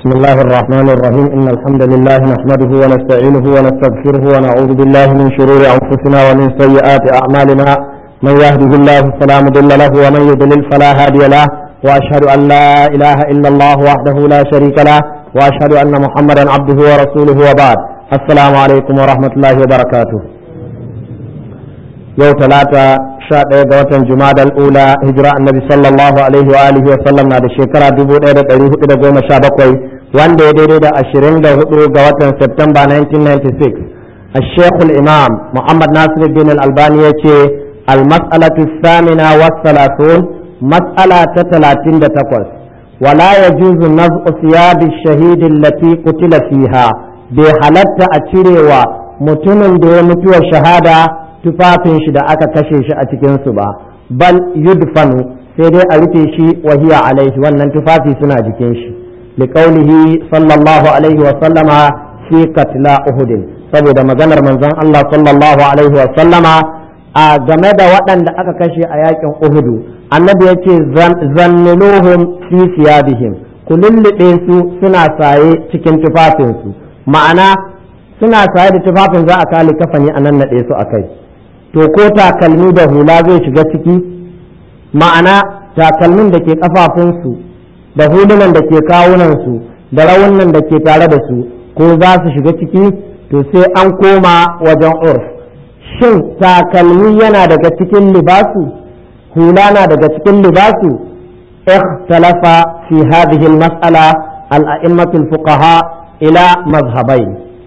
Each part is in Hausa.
بسم الله الرحمن الرحيم إن الحمد لله نحمده ونستعينه ونستغفره ونعوذ بالله من شرور أنفسنا ومن سيئات أعمالنا من يهده الله فلا مضل له ومن يضلل فلا هادي له وأشهد أن لا إله إلا الله وحده لا شريك له وأشهد أن محمدا عبده ورسوله وبعد السلام عليكم ورحمة الله وبركاته yau talata sha ɗaya ga watan jumadal ula hijira annabi sallallahu alaihi wa alihi wa sallam na da shekara dubu ɗaya da ɗari hudu da goma sha bakwai wanda ya daidai da ashirin da hudu ga watan septemba 1996 الشيخ الإمام محمد ناصر الدين الألباني يتي المسألة الثامنة والثلاثون مسألة تلاتين تقص ولا يجوز نزع ثياب الشهيد التي قتل فيها بحالة أتيري ومتمن دي متوى شهادة tufafin shi da aka kashe shi a cikinsu ba bal yudfanu sai dai a rufe shi wahiya alaihi wannan tufafi suna jikin shi liqaulihi sallallahu alaihi wa sallama fi katla uhudin saboda maganar manzon Allah sallallahu alaihi wa sallama a game da waɗanda aka kashe a yakin uhudu annabi yace zanniluhum fi siyabihim ku lullube su suna saye cikin tufafinsu ma'ana suna saye da tufafin za a kali kafani a nan naɗe su a kai to ko takalmi da hula zai shiga ciki ma'ana takalmin da ke kafafunsu da hulunan da ke kawunansu da rawunan da ke tare da su ko za su shiga ciki to sai an koma wajen urf shin takalmi yana daga cikin libasu hula na daga cikin libasu اختلف في هذه المسألة الأئمة الفقهاء إلى مذهبين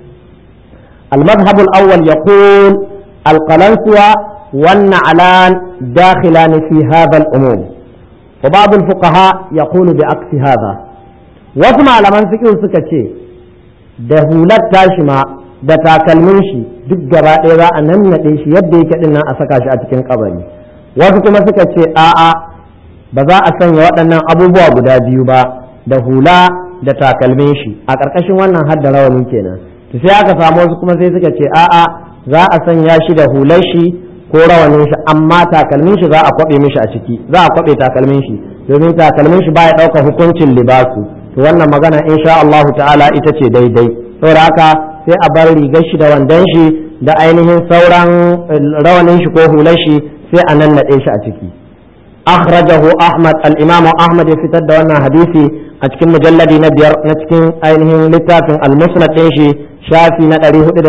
المذهب الأول يقول القلنسوة والنعلان داخلان في هذا الأموم وبعض الفقهاء يقول بعكس هذا واسمع لمن فكر سكتشي da hular tashi ma da takalmin shi duk gaba ɗaya za a nan naɗe shi yadda yake ɗin nan a saka shi a cikin kabari wasu kuma suka ce a'a ba za a sanya waɗannan abubuwa guda biyu ba da hula da takalmin shi a ƙarƙashin wannan hadda rawani kenan to sai aka samu wasu kuma sai suka ce a'a za a sanya shi da hular shi ko rawanin shi amma takalmin shi za a kwabe mishi a ciki za a kwabe takalmin shi domin takalmin shi baya ɗaukar hukuncin libasu to wannan magana insha Allahu ta'ala ita ce daidai saboda haka sai a bar rigar shi da wandon shi da ainihin sauran rawanin shi ko hular shi sai a nan naɗe shi a ciki akhrajahu ahmad al-imam ahmad ya fitar da wannan hadisi a cikin mujalladi na biyar na cikin ainihin littafin al-musnad ɗin shi shafi na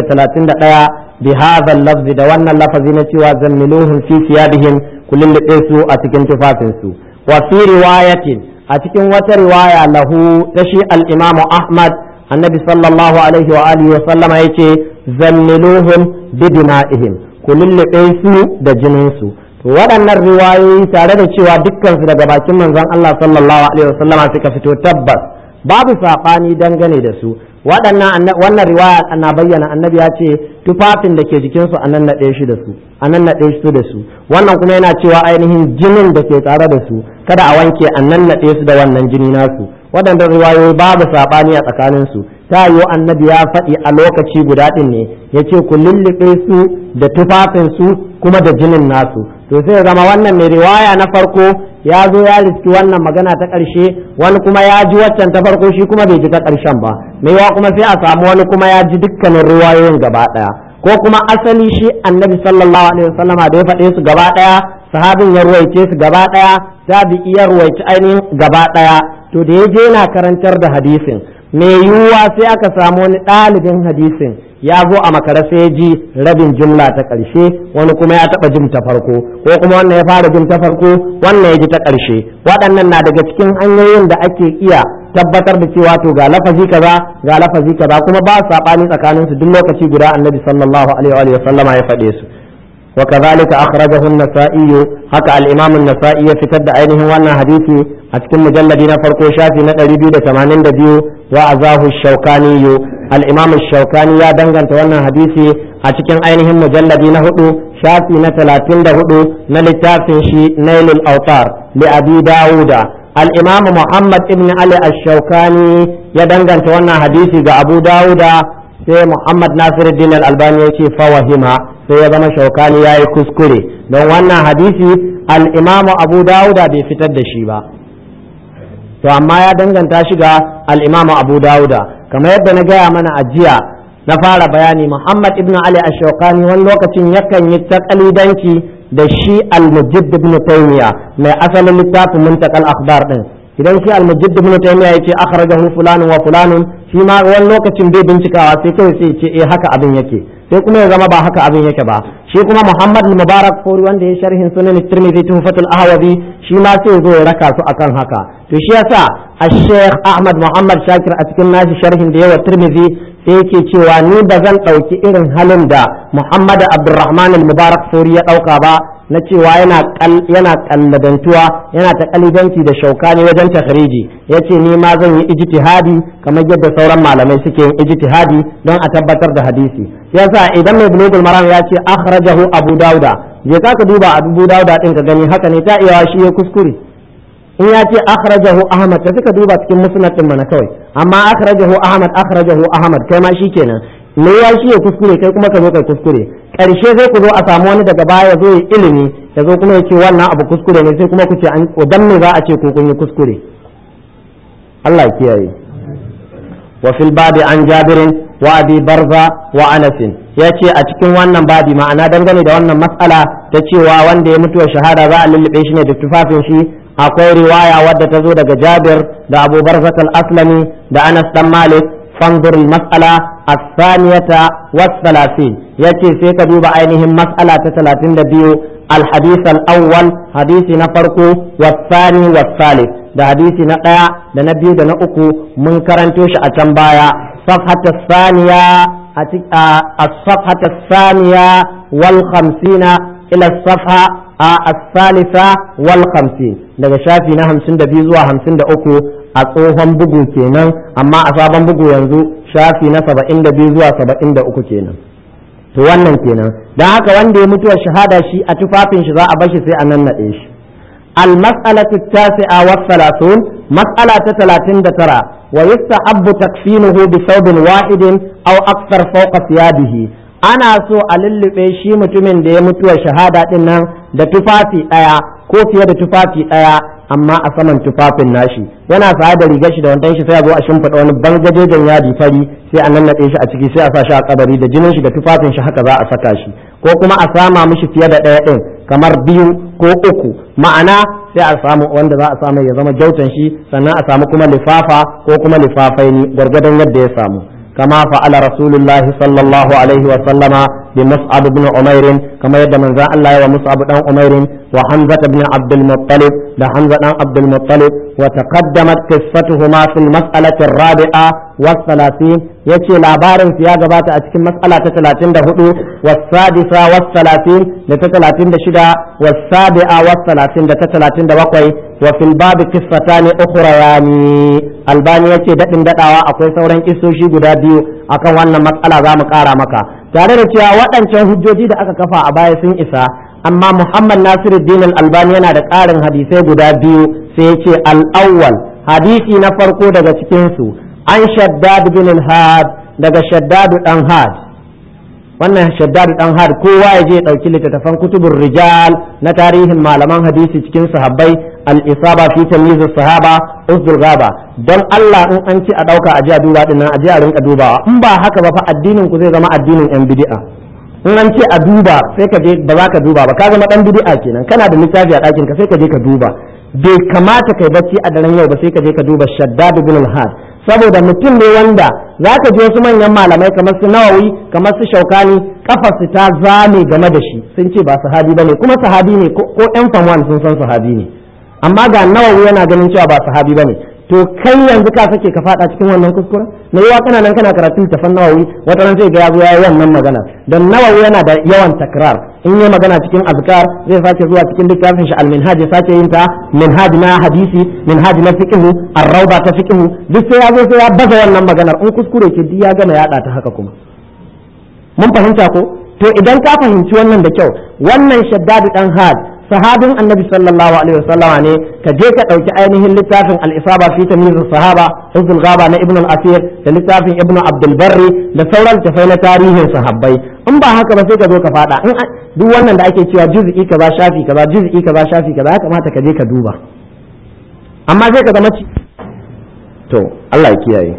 431 bi hadha lafzi da wannan lafazi na cewa zammiluhum fi siyabihim kullun da su a cikin tufafin su wa fi riwayatin a cikin wata riwaya lahu ta shi al-imamu ahmad annabi sallallahu alaihi wa alihi wa sallama yace zammiluhum bi dima'ihim kullun su da jinin su to waɗannan riwayoyi tare da cewa dukkan su daga bakin manzon Allah sallallahu alaihi wa sallama suka fito tabbas babu saɓani dangane da su waɗannan wannan riwaya ana bayyana annabi ya ce tufafin da ke jikinsu a nan naɗe shi da su a nan naɗe su da su wannan kuma yana cewa ainihin jinin da ke tare da su kada a wanke a nan naɗe su da wannan jini nasu waɗannan riwayoyi babu saɓani a tsakanin su ta yiwu annabi ya faɗi a lokaci guda ɗin ne ya ce ku lulluɓe su da tufafin su kuma da jinin nasu to sai zama wannan mai riwaya na farko ya zo ya riski wannan magana ta ƙarshe wani kuma ya ji waccan ta farko shi kuma bai ji ta ƙarshen ba mai yawa kuma sai a samu wani kuma ya ji dukkanin riwayoyin gaba ɗaya ko kuma asali shi annabi sallallahu alaihi wasallama da ya faɗe su gaba ɗaya sahabin ya ruwaice su gaba ɗaya tabi'i ya ruwaici ainihin gaba ɗaya to da ya je yana karantar da hadisin mai yiwuwa sai aka samu wani ɗalibin hadisin ya zo a makara sai ya ji rabin jumla ta ƙarshe wani kuma ya taɓa jin ta farko ko kuma wannan ya fara jin ta farko wannan ya ji ta ƙarshe waɗannan na daga cikin hanyoyin da ake iya tabbatar da cewa to ga lafazi kaza ga lafazi kaza kuma ba saɓani tsakanin su duk lokaci guda annabi sallallahu alaihi wa sallama ya faɗe su وكذلك أخرجه النسائي حكى الإمام النسائي في تد عينه وانا حديثي أتكم مجلد نفرق شافي نقل بيو تمانين دبيو وأزاه الشوكاني الإمام الشوكاني يا دنغن توانا حديثي أتكم عينه مجلد نهدو شافي نتلاتين دهدو نلتافن شي نيل الأوطار لأبي داود الإمام محمد ابن علي الشوكاني يا دنغن توانا حديثي أبو داود sai Muhammad Nasiruddin Al-Albani ya ce fawahima sai ya zama shaukani ya yi kuskure don wannan hadisi al-Imamu Abu Dawuda bai fitar da shi ba to amma ya danganta shi ga al-Imam Abu Dawuda kamar yadda na gaya mana a jiya na fara bayani Muhammad ibn Ali Ash-Shawkani wani lokacin yakan yi takalidanci da shi al-Mujaddid ibn Taymiyyah mai asalin littafin Muntakal Akhbar din idan shi al-Mujaddid ibn Taymiyyah yace akhrajahu fulanun wa fulanun shi ma wani lokacin bai bincikawa sai kawai sai ce eh haka abin yake sai kuma ya zama ba haka abin yake ba shi kuma Muhammad Mubarak Fori wanda ya sharhin sunan Tirmidhi Tuhfatul Ahwazi shi ma sai zo ya raka su akan haka to shi yasa Sheikh Ahmad Muhammad Shakir a cikin nashi sharhin da yawa Tirmidhi sai yake cewa ni ba zan ɗauki irin halin da Muhammad Abdulrahman Mubarak Fori ya ɗauka ba na cewa yana yana kalladantuwa yana ta kalidanci da shaukani wajen takhriji yace ni ma zan yi ijtihadi kamar yadda sauran malamai suke yin ijtihadi don a tabbatar da hadisi yasa idan mai bulugul maram ya ce akhrajahu abu dauda je ka duba abu dauda din ka gani haka ne ta iya shi ya kuskure in ya ce akhrajahu ahmad ta suka duba cikin musnad din mana kawai amma akhrajahu ahmad akhrajahu ahmad kai ma shikenan me ya shi ya kuskure kai kuma ka zo kai kuskure karshe zai ku zo a samu wani daga baya zo ya ilimi ya zo kuma ya ce wannan abu kuskure ne sai kuma ku ce an dan me za a ce ko kun yi kuskure Allah ya kiyaye wa fil babi an jabirin wa abi barza wa anas ya ce a cikin wannan babi ma'ana dangane da wannan mas'ala ta cewa wanda ya mutuwa shahada za a lullube shi ne da tufafin shi akwai riwaya wadda ta zo daga jabir da abu barzat al-aslami da anas dan malik fanzur al-mas'ala الثانية والثلاثين يأتي سيكا دوبا عينهم مسألة ثلاثين دبيو الحديث الأول حديث نفرقو والثاني والثالث ده حديث نقيا ده نبيو ده نأكو منكرن توش أتنبايا صفحة الثانية الصفحة الثانية والخمسين إلى الصفحة الثالثة والخمسين ده شافي نهم سند بيزوا هم سند أكو a tsohon bugu kenan amma a sabon bugu yanzu shafi na saba'in da biyu zuwa saba'in da uku kenan to wannan kenan don haka wanda ya mutuwa shahada shi a tufafin shi za a bashi sai a nan naɗe shi المسألة التاسعة والثلاثون مسألة ثلاثين ترى ويستحب تكفينه بثوب واحد أو أكثر فوق ثيابه ana so a lullube shi mutumin da ya mutuwa shahada din nan da tufafi ɗaya ko fiye da tufafi ɗaya amma a saman tufafin nashi yana sa da rigar shi da wandan shi sai a zo a shimfiɗa wani bangajejen yadi fari sai a nannaɗe shi a ciki sai a sa shi a kabari da jinin shi da tufafin shi haka za a saka shi ko kuma a sama mishi fiye da ɗaya ɗin kamar biyu ko uku ma'ana sai a samu wanda za a samu ya zama jautan shi sannan a samu kuma lifafa ko kuma lifafai ne gwargwadon yadda ya samu كما فعل رسول الله صلى الله عليه وسلم بمصعب بن عمير كما يد من ذا الله ومصعب بن عمير وحمزة بن عبد المطلب لحمزة بن عبد المطلب وتقدمت قصتهما في المسألة الرابعة والثلاثين يتي لابار في جبات أتكي مسألة ثلاثين دهدو والسادسة والثلاثين لتثلاثين دشدا والسابعة والثلاثين لتثلاثين دبقوي وفي الباب قصتان أخريان albani ya ce daɗin daɗawa akwai sauran kisoshi guda biyu akan wannan matsala za mu ƙara maka tare da cewa waɗancan hujjoji da aka kafa a baya sun isa amma muhammad nasiruddin albani yana da ƙarin hadisai guda biyu sai ya ce al'awwal hadisi na farko daga cikinsu an shaddad bin had daga shaddadu ɗan had wannan shaddadu ɗan had kowa ya je ɗauki littattafan kutubun rijal na tarihin malaman hadisi cikin sahabbai al-isaba fi tamyiz sahaba usdul gaba don Allah in an ce a dauka a ji a duba din nan a ji a rinka dubawa in ba haka ba fa addinin ku zai zama addinin yan bid'a in an ce a duba sai ka je ba za ka duba ba ka zama dan bid'a kenan kana da littafi a ɗakin ka sai ka je ka duba bai kamata kai bacci a daren yau ba sai ka je ka duba shaddad bin al-had saboda mutum ne wanda za ka ji wasu manyan malamai kamar su nawawi kamar su shaukani kafarsu ta zame game da shi sun ce ba sahabi bane kuma sahabi ne ko yan famwan sun san sahabi ne amma ga nawawi yana ganin cewa ba sahabi bane to kai yanzu ka sake ka fada cikin wannan kuskure na yawa kana nan kana karatun tafan nawawi wata ran sai ga ya zo ya wannan magana dan nawawi yana da yawan takrar in yi magana cikin azkar zai sake zuwa cikin littafin shi al-minhaj ya sake yin ta minhaj na hadisi minhaj na fiqh ar-rawda ta fiqh duk sai ya zo sai ya baza wannan maganar in kuskure ke duk ya gama yada ta haka kuma mun fahimta ko to idan ka fahimci wannan da kyau wannan shaddadu dan had sahabin annabi sallallahu alaihi wasallam ne ka je ka dauki ainihin littafin al-isaba fi tamyiz sahaba hizbul ghaba na ibn al-asir da littafin ibn abdul barri da sauran tafai na tarihin sahabbai in ba haka ba sai ka zo ka fada in duk wannan da ake cewa juz'i kaza shafi kaza juz'i kaza shafi kaza ya kamata ka je ka duba amma sai ka zama to Allah ya kiyaye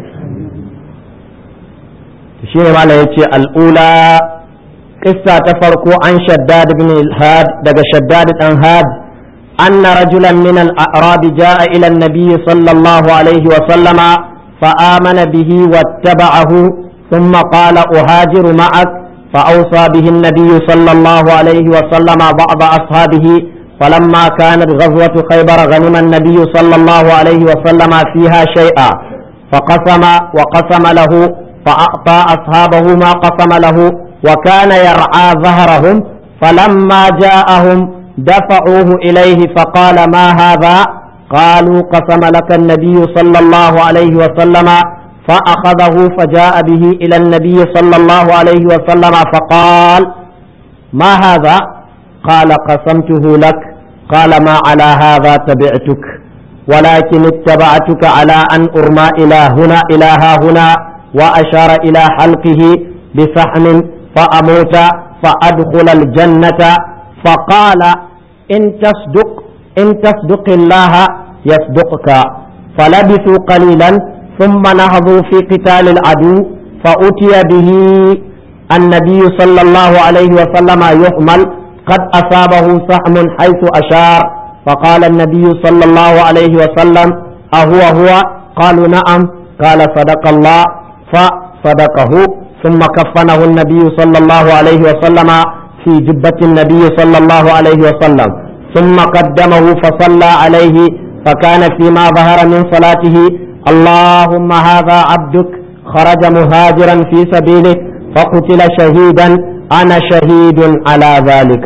shi ne malam yace al'ula qissa ta farko an shaddad ibn al-had daga shaddad dan had أن رجلا من الأعراب جاء إلى النبي صلى الله عليه وسلم فآمن به واتبعه ثم قال أهاجر معك فأوصى به النبي صلى الله عليه وسلم بعض أصحابه فلما كانت غزوة خيبر غنم النبي صلى الله عليه وسلم فيها شيئا فقسم وقسم له فأعطى أصحابه ما قسم له وكان يرعى ظهرهم فلما جاءهم دفعوه إليه فقال ما هذا قالوا قسم لك النبي صلى الله عليه وسلم فأخذه فجاء به إلى النبي صلى الله عليه وسلم فقال ما هذا قال قسمته لك قال ما على هذا تبعتك ولكن اتبعتك على أن أرمى إلى هنا إلى ها هنا وأشار إلى حلقه بسحم فأموت فأدخل الجنة فقال إن تصدق إن تصدق الله يصدقك فلبثوا قليلا ثم نهضوا في قتال العدو فأتي به النبي صلى الله عليه وسلم يحمل قد أصابه سهم حيث أشار فقال النبي صلى الله عليه وسلم أهو هو قالوا نعم قال صدق الله فصدقه ثم كفنه النبي صلى الله عليه وسلم في جبة النبي صلى الله عليه وسلم ثم قدمه فصلى عليه فكان فيما ظهر من صلاته اللهم هذا عبدك خرج مهاجرا في سبيلك فقتل شهيدا أنا شهيد على ذلك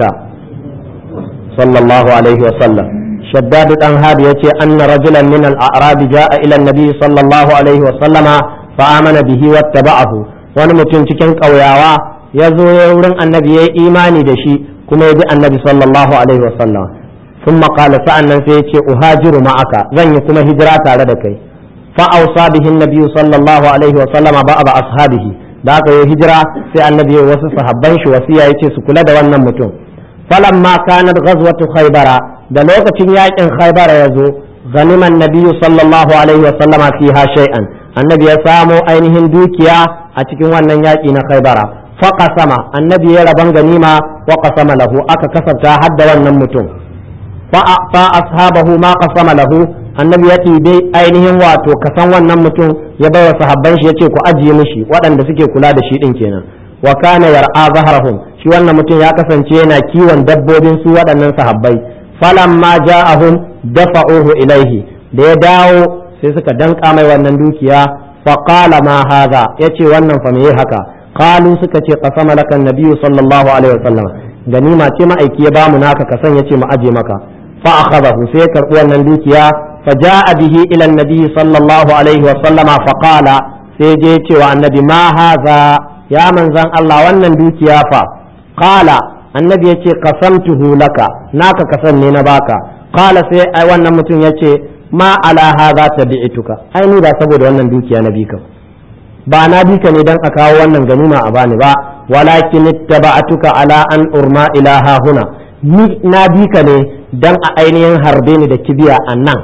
صلى الله عليه وسلم شداد الأنهاب يتي أن رجلا من الأعراب جاء إلى النبي صلى الله عليه وسلم فآمن به واتبعه ونمتن cikin ƙauyawa ya zo ya wurin annabi ya yi imani da shi kuma ya bi annabi sallallahu alaihi wasallam sun maƙala sa'an nan sai ya ce uhajiru ma'aka zan yi kuma hijira tare da kai fa'ausa bihin nabi sallallahu alaihi wasallama ba a ashabihi da aka yi hijira sai annabi ya wasu sahabban shi wasiya ya ce su kula da wannan mutum falamma kanat ghazwatu khaybara da lokacin yakin khaybara ya zo ganiman nabiyyu sallallahu alaihi wasallama fiha shay'an annabi ya samo ainihin dukiya a cikin wannan yaki na khaybara faqasama annabi ya raban ganima wa qasama lahu aka kasafta hadda wannan mutum fa ashabahu ma qasama lahu annabi ya dai ainihin wato kasan wannan mutum ya bai wa sahabban shi yace ku ajiye mishi waɗanda suke kula da shi din kenan wa kana yar'a zahrahum shi wannan mutum ya kasance yana kiwon dabbobin su waɗannan sahabbai falamma ja'ahum dafa'uhu ilaihi da ya dawo sai suka danka mai wannan dukiya fa qala ma hadha yace wannan fa meye haka qalu suka ce qasama lakan nabiyyu sallallahu alaihi wasallam ganima ce ma'aiki ya bamu naka kasan yace mu aje maka fa akhadahu sai ya karbi wannan dukiya fa ja'a bihi ila annabi sallallahu alaihi wasallam fa qala sai je cewa annabi ma hadha ya manzan Allah wannan dukiya fa qala annabi yace qasamtuhu laka naka kasan ne na baka qala sai ai wannan mutum yace ma ala hadha tabi'tuka ai ni ba saboda wannan dukiya na bika ba na bika ne dan a kawo wannan ganima a bani ba walakin ittaba'tuka ala an urma ilaha huna ni na bika ne dan a ainihin harbe ni da kibiya a nan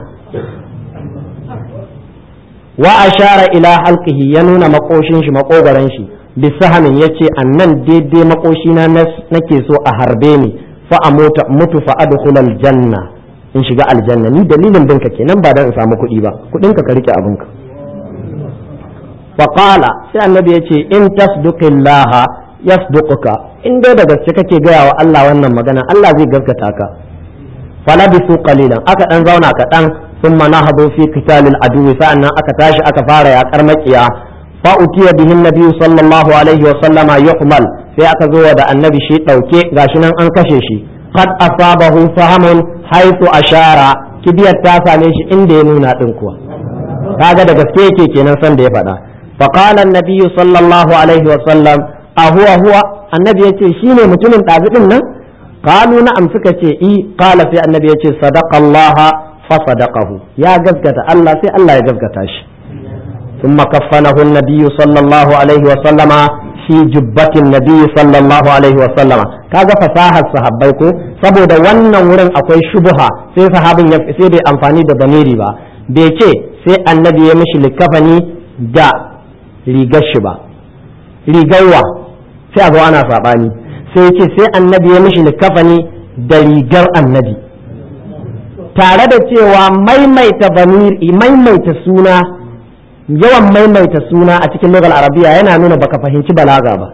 wa ashara ila halqihi ya nuna makoshin shi makogaran shi bisahamin ya ce a nan daidai makoshina nake so a harbe ni fa a mutu fa adkhulal janna in shiga aljanna ni dalilin binka kenan ba dan in samu kuɗi ba kuɗin ka rike abinka fa qala sai annabi yace in tasduqillaha yasduquka in dai da gaske kake gaya wa Allah wannan magana Allah zai gaskata ka fala bisu qalilan aka dan zauna kaɗan thumma nahadu fi qitalil adu sa'annan aka tashi aka fara yaƙar maƙiya فأتي به النبي صلى الله عليه وسلم يحمل sai aka zo da annabi shi ɗauke gashi nan an kashe shi qad asabahu fahamun haythu ashara kibiyar ta same shi inda ya nuna din kuwa kaga da gaske yake kenan san da ya faɗa fa qala annabi sallallahu alaihi wa sallam a huwa huwa annabi yace shine mutumin ɗazi din nan qalu na'am suka ce i qala sai annabi yace sadaqa Allah fa sadaqahu ya gaskata Allah sai Allah ya gaskata shi ثم كفنه النبي صلى الله عليه وسلم في جبة النبي صلى الله عليه وسلم kaga fasahar sahabbai ko saboda wannan wurin akwai shubuha sai sahabin ya sai bai amfani da damiri ba bai ce sai annabi ya mishi likafani da rigar shi ba rigarwa sai a zo ana saɓani sai ya ce sai annabi ya mishi likafani da rigar annabi tare da cewa maimaita bamiri maimaita suna yawan maimaita suna a cikin lugal arabiya yana nuna baka fahimci balaga ba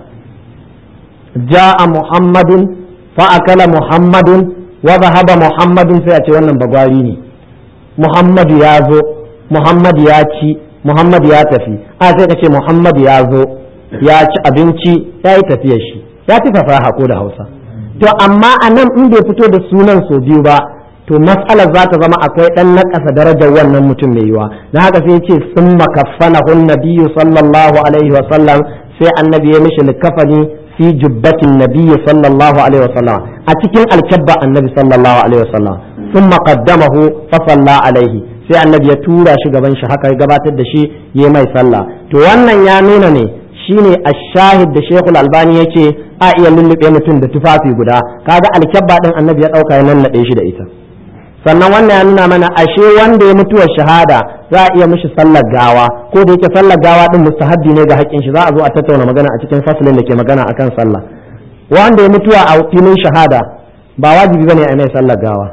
ja'a muhammadun fa'akala muhammadun wa zahaba muhammadun sai a ce wannan bagwari ne muhammadu ya zo muhammadu ya ci muhammadu ya tafi a sai ka ce muhammadu ya zo ya ci abinci ya yi tafiyar shi ya ci fasaha ko da hausa to amma a nan in bai fito da sunan so biyu ba to matsalar za ta zama akwai ɗan naƙasa darajar wannan mutum mai yiwa na haka sai ce sun makaffana hun nabiyyu sallallahu alaihi wa sallam sai annabi ya mishi likafani fi jubbatin nabiyyu sallallahu alaihi wa sallam a cikin alkabba annabi sallallahu alaihi wa sallam sun maƙaddamahu fa salla alaihi sai annabi ya tura shi gaban shi haka ya gabatar da shi ya mai sallah to wannan ya nuna ne shine ashahid da shekul albani ya ce a iya lullube mutum da tufafi guda kaga alkyabba din annabi ya ɗauka ya nannaɗe shi da ita sannan wannan ya nuna mana ashe wanda ya mutuwar shahada za a iya mishi sallar gawa ko da yake sallar gawa din mustahabbi ne ga haƙƙin shi za a zo a tattauna magana a cikin fasalin da ke magana akan sallah wanda ya mutuwa a filin shahada ba wajibi bane a mai sallar gawa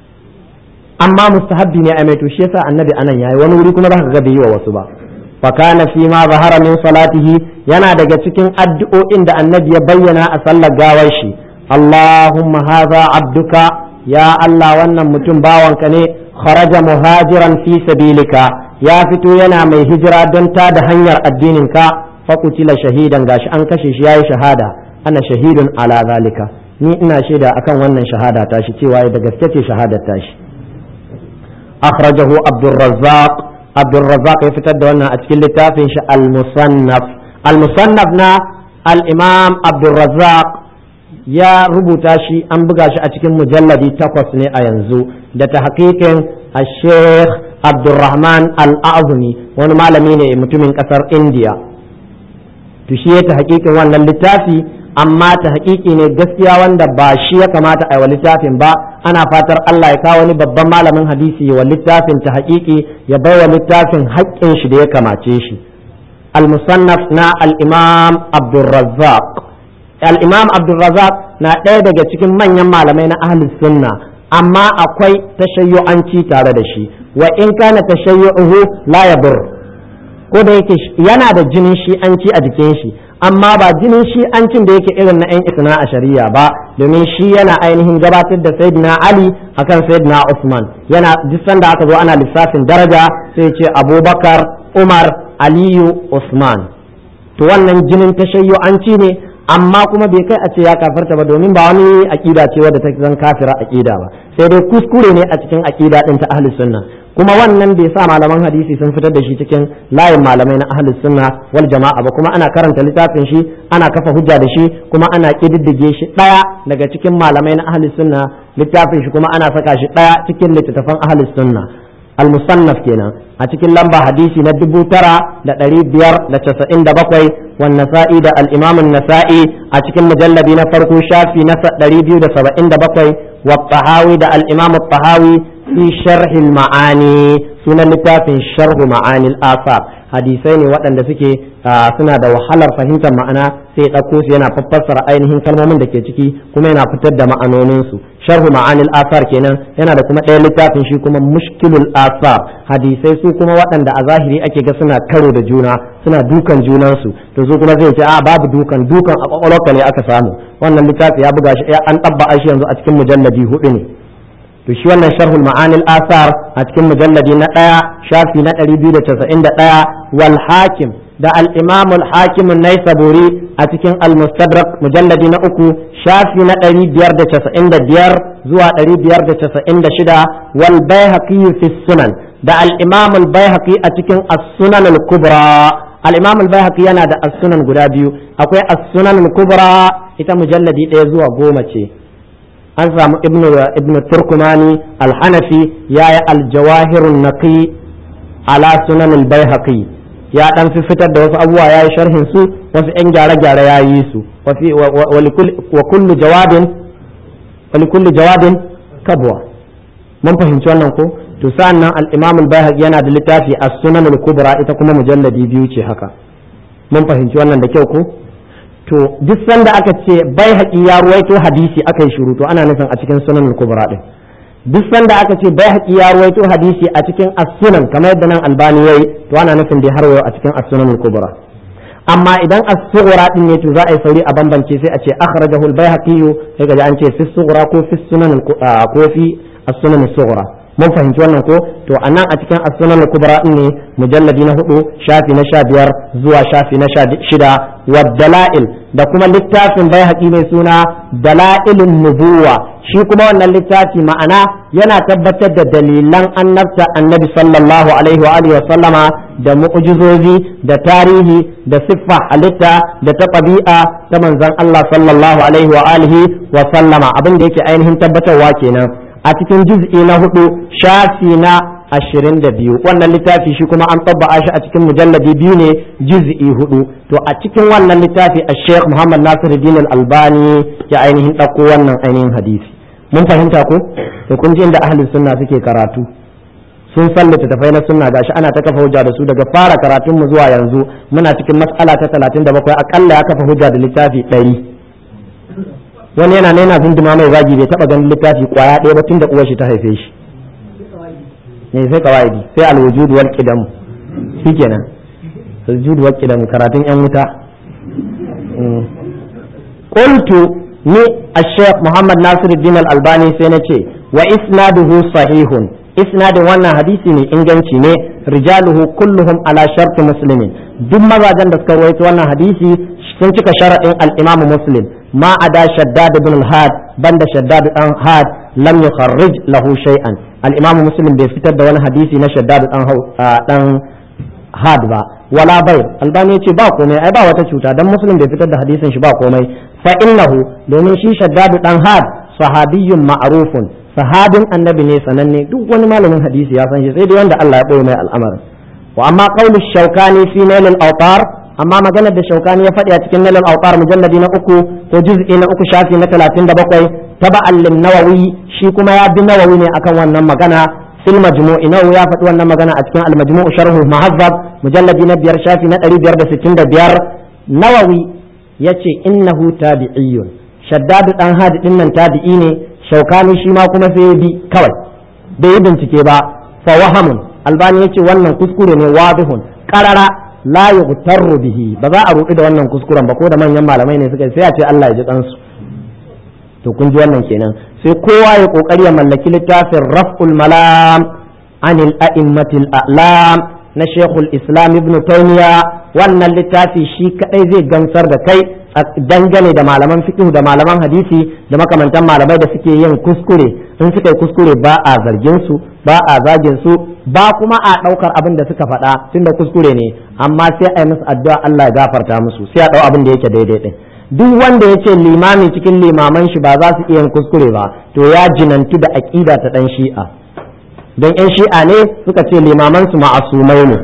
amma mustahabbi ne a mai to shi yasa annabi anan yayi wani wuri kuma za ka ga bai yi wa wasu ba fa kana fi ma zahara min salatihi yana daga cikin addu'o'in da annabi ya bayyana a sallar gawar shi Allahumma hadha abduka ya Allah wannan mutum bawanka ne kharaja muhajiran fi sabilika ya fito yana mai hijira don ta da hanyar addininka fakutila shahidan gashi an kashe shi yayi shahada ana shahidun ala zalika ni ina shaida akan wannan shahada tashi cewa da gaske ce shahadar tashi akhrajahu abdurrazzaq abdurrazzaq ya fitar da wannan a cikin littafin shi al-musannaf al-musannaf na al-imam abdurrazzaq ya rubuta shi an buga shi a cikin mujalladi takwas ne a yanzu da ta hakikin a sheikh abdurrahman al-azumi wani malami ne mutumin kasar india to shi ya ta hakikin wannan littafi amma ta hakiki ne gaskiya wanda ba shi ya kamata a yi wa littafin ba ana fatar Allah ya kawo wani babban malamin hadisi wa littafin ta hakiki ya bai wa littafin haƙƙin shi da ya kamace shi al-musannaf na al-imam abdurrazzaq al-imam abdurrazzaq na ɗaya daga cikin manyan malamai na ahlus sunna amma akwai tashayyu'anci tare da shi wa in kana tashayyu'uhu la yadur ko da yake yana da jinin shi'anci a jikin shi amma ba jinin shi'ancin da yake irin na 'yan isna a shari'a ba domin shi yana ainihin gabatar da sayyidina ali akan sayyidina usman yana duk sanda aka zo ana lissafin daraja sai ce abubakar umar aliyu usman to wannan jinin tashayyu'anci ne amma kuma bai kai a ce ya kafarta ba domin ba wani aƙida ce wadda ta zan kafira aƙida ba sai dai kuskure ne a cikin aƙida ɗin ta ahlus sunna kuma wannan bai sa malaman hadisi sun fitar da shi cikin layin malamai na ahlus sunna wal jama'a ba kuma ana karanta littafin shi ana kafa hujja da shi kuma ana kididdige shi ɗaya daga cikin malamai na ahlus sunna littafin shi kuma ana saka shi ɗaya cikin littattafan ahlus sunna المصنف kenan a cikin lamba hadisi na dubu tara da ɗari biyar da casa'in da bakwai wan nasa'i da al-imam nasa'i a cikin mujalladi na farko shafi na ɗari biyu da saba'in da bakwai wa tahawi da al-imam tahawi fi sharhi ma'ani sunan littafin sharhu ma'ani al-asar hadisai ne waɗanda suke suna da wahalar fahimtar ma'ana sai ɗauko su yana fassara ainihin kalmomin da ke ciki kuma yana fitar da ma'anoninsu sharhu ma'anil asar kenan yana da kuma ɗaya littafin shi kuma mushkilul asar hadisai su kuma waɗanda a zahiri ake ga suna karo da juna suna dukan junansu to su kuma zai ce a babu dukan dukan a kwakwalwarka ne aka samu wannan littafi ya buga shi an ɗabba shi yanzu a cikin mujalladi hudu ne to shi wannan sharhul ma'anil asar a cikin mujalladi na ɗaya shafi na ɗari biyu da casa'in da ɗaya wal hakim da al-imam al-hakim naisaburi a cikin al-mustadrak mujalladi na uku shafi na ɗari biyar da casa'in da biyar zuwa ɗari biyar da casa'in da shida wal baihaqi fi sunan da al-imam al-baihaqi a cikin as-sunan al-kubra al-imam al-baihaqi yana da as-sunan guda biyu akwai as-sunan al-kubra ita mujalladi ɗaya zuwa goma ce an samu ibnu ibnu turkumani al-hanafi yayi al-jawahirun naqi ala sunan al-baihaqi ya dan fi fitar da wasu abubuwa yayi sharhin su wasu yan gyare-gyare yayi su wa kullu jawabin wa kullu jawabin kabwa mun fahimci wannan ko to to sa'annan al-imam al-bayhaqi yana da littafi as-sunan al-kubra ita kuma mujalladi biyu ce haka mun fahimci wannan da kyau ko to duk sanda aka ce bayhaqi ya ruwaito hadisi aka yi shiru to ana nufin a cikin sunan al-kubra din duk sanda aka ce bayhaqi ya ruwaito hadisi a cikin as-sunan kamar yadda nan albani yayi to ana nufin da har a cikin as-sunan al-kubra amma idan as-sughra din ne to za a yi sauri a bambance sai a ce akhrajahu al-baihaqi sai ga an ce fi sughra ko fi sunan ko fi as-sunan as-sughra mun fahimci wannan ko to anan a cikin as-sunan al-kubra din ne mujalladi na hudu shafi na sha biyar zuwa shafi na shida wa dalail da kuma littafin baihaqi mai suna dalailun nubuwa shi kuma wannan littafi ma'ana yana tabbatar da dalilan annabta annabi sallallahu alaihi wa alihi wa sallama da mu'jizozi da tarihi da siffa halitta da ta ɗabi'a ta manzon Allah sallallahu alaihi wa alihi wa sallama abin da yake ainihin tabbatarwa kenan a cikin juz'i na hudu shafi na ashirin da biyu wannan littafi shi kuma an tabba'a shi a cikin mujalladi biyu ne juz'i hudu to a cikin wannan littafi a sheikh muhammad nasiruddin al-albani ya ainihin ɗauko wannan ainihin hadisi mun fahimta ko to kun ji inda ahlus sunna suke karatu sun san littattafai na sunna gashi ana ta kafa hujja da su daga fara karatun mu zuwa yanzu muna cikin mas'ala ta 37 akalla ya kafa hujja da littafi 100 wani yana nena zunduma mai zagi bai taba ganin littafi kwaya ɗaya ba tun da uwar shi ta haife shi ne sai kawaidi sai alwujud wal qidam shikenan alwujud wal qidam karatun yan wuta qultu ni الشيخ محمد ناصر الدين الألباني سنتي وإسناده صحيح إسناد وانا حديثي ne inganci ne rijaluhu kulluhum ala sharti muslimin duk mazajen da suka rawaito wannan hadisi sun cika sharaɗin al-imam muslim ma ada shaddad ibn al-had banda shaddad dan had lam yukharrij lahu shay'an al-imam muslim bai fitar da wani hadisi na shaddad dan dan had ba wala bai albani ya ce ba komai ai ba wata cuta dan muslim bai fitar da hadisin shi ba komai fa innahu domin shi shaddadu dan had sahabiyyun ma'rufun sahabin annabi ne sananne duk wani malamin hadisi ya san shi sai dai wanda Allah ya boye mai al'amarin wa amma qawlu shaukani fi nail al-awtar amma maganar da shaukani ya faɗi a cikin nail al-awtar mujalladi na uku ko juz'i na uku shafi na 37 taba'an lin nawawi shi kuma ya bi nawawi ne akan wannan magana fil majmu'i nawawi ya faɗi wannan magana a cikin al-majmu' sharh muhazzab mujalladi na biyar shafi na 565 nawawi yace innahu tabi'iyyun shaddadu dan hadi din nan tabi'i ne shaukani shi ma kuma sai bi kawai bai yi bincike ba fa wahamun albani yace wannan kuskure ne wadihun qarara la yughtarru bihi ba za a ruɗu da wannan kuskuren ba ko da manyan malamai ne suka sai a ce Allah ya ji kansu to kun ji wannan kenan sai kowa ya kokari ya mallaki littafin raf'ul malam anil a'immatil a'lam na shekul islam ibn taymiya wannan littafi shi kadai zai gamsar da kai dangane da malaman fiqh da malaman hadisi da makamantan malamai da suke yin kuskure in suka yi kuskure ba a zargin su ba a zagin su ba kuma a daukar abin da suka faɗa tunda kuskure ne amma sai a yi musu addu'a Allah ya gafarta musu sai a dau abin da yake daidai din duk wanda ya ce limami cikin limaman shi ba za su iya yin kuskure ba to ya jinantu da aqida ta dan shi'a don yan shi'a ne suka ce limaman su ma'asumai ne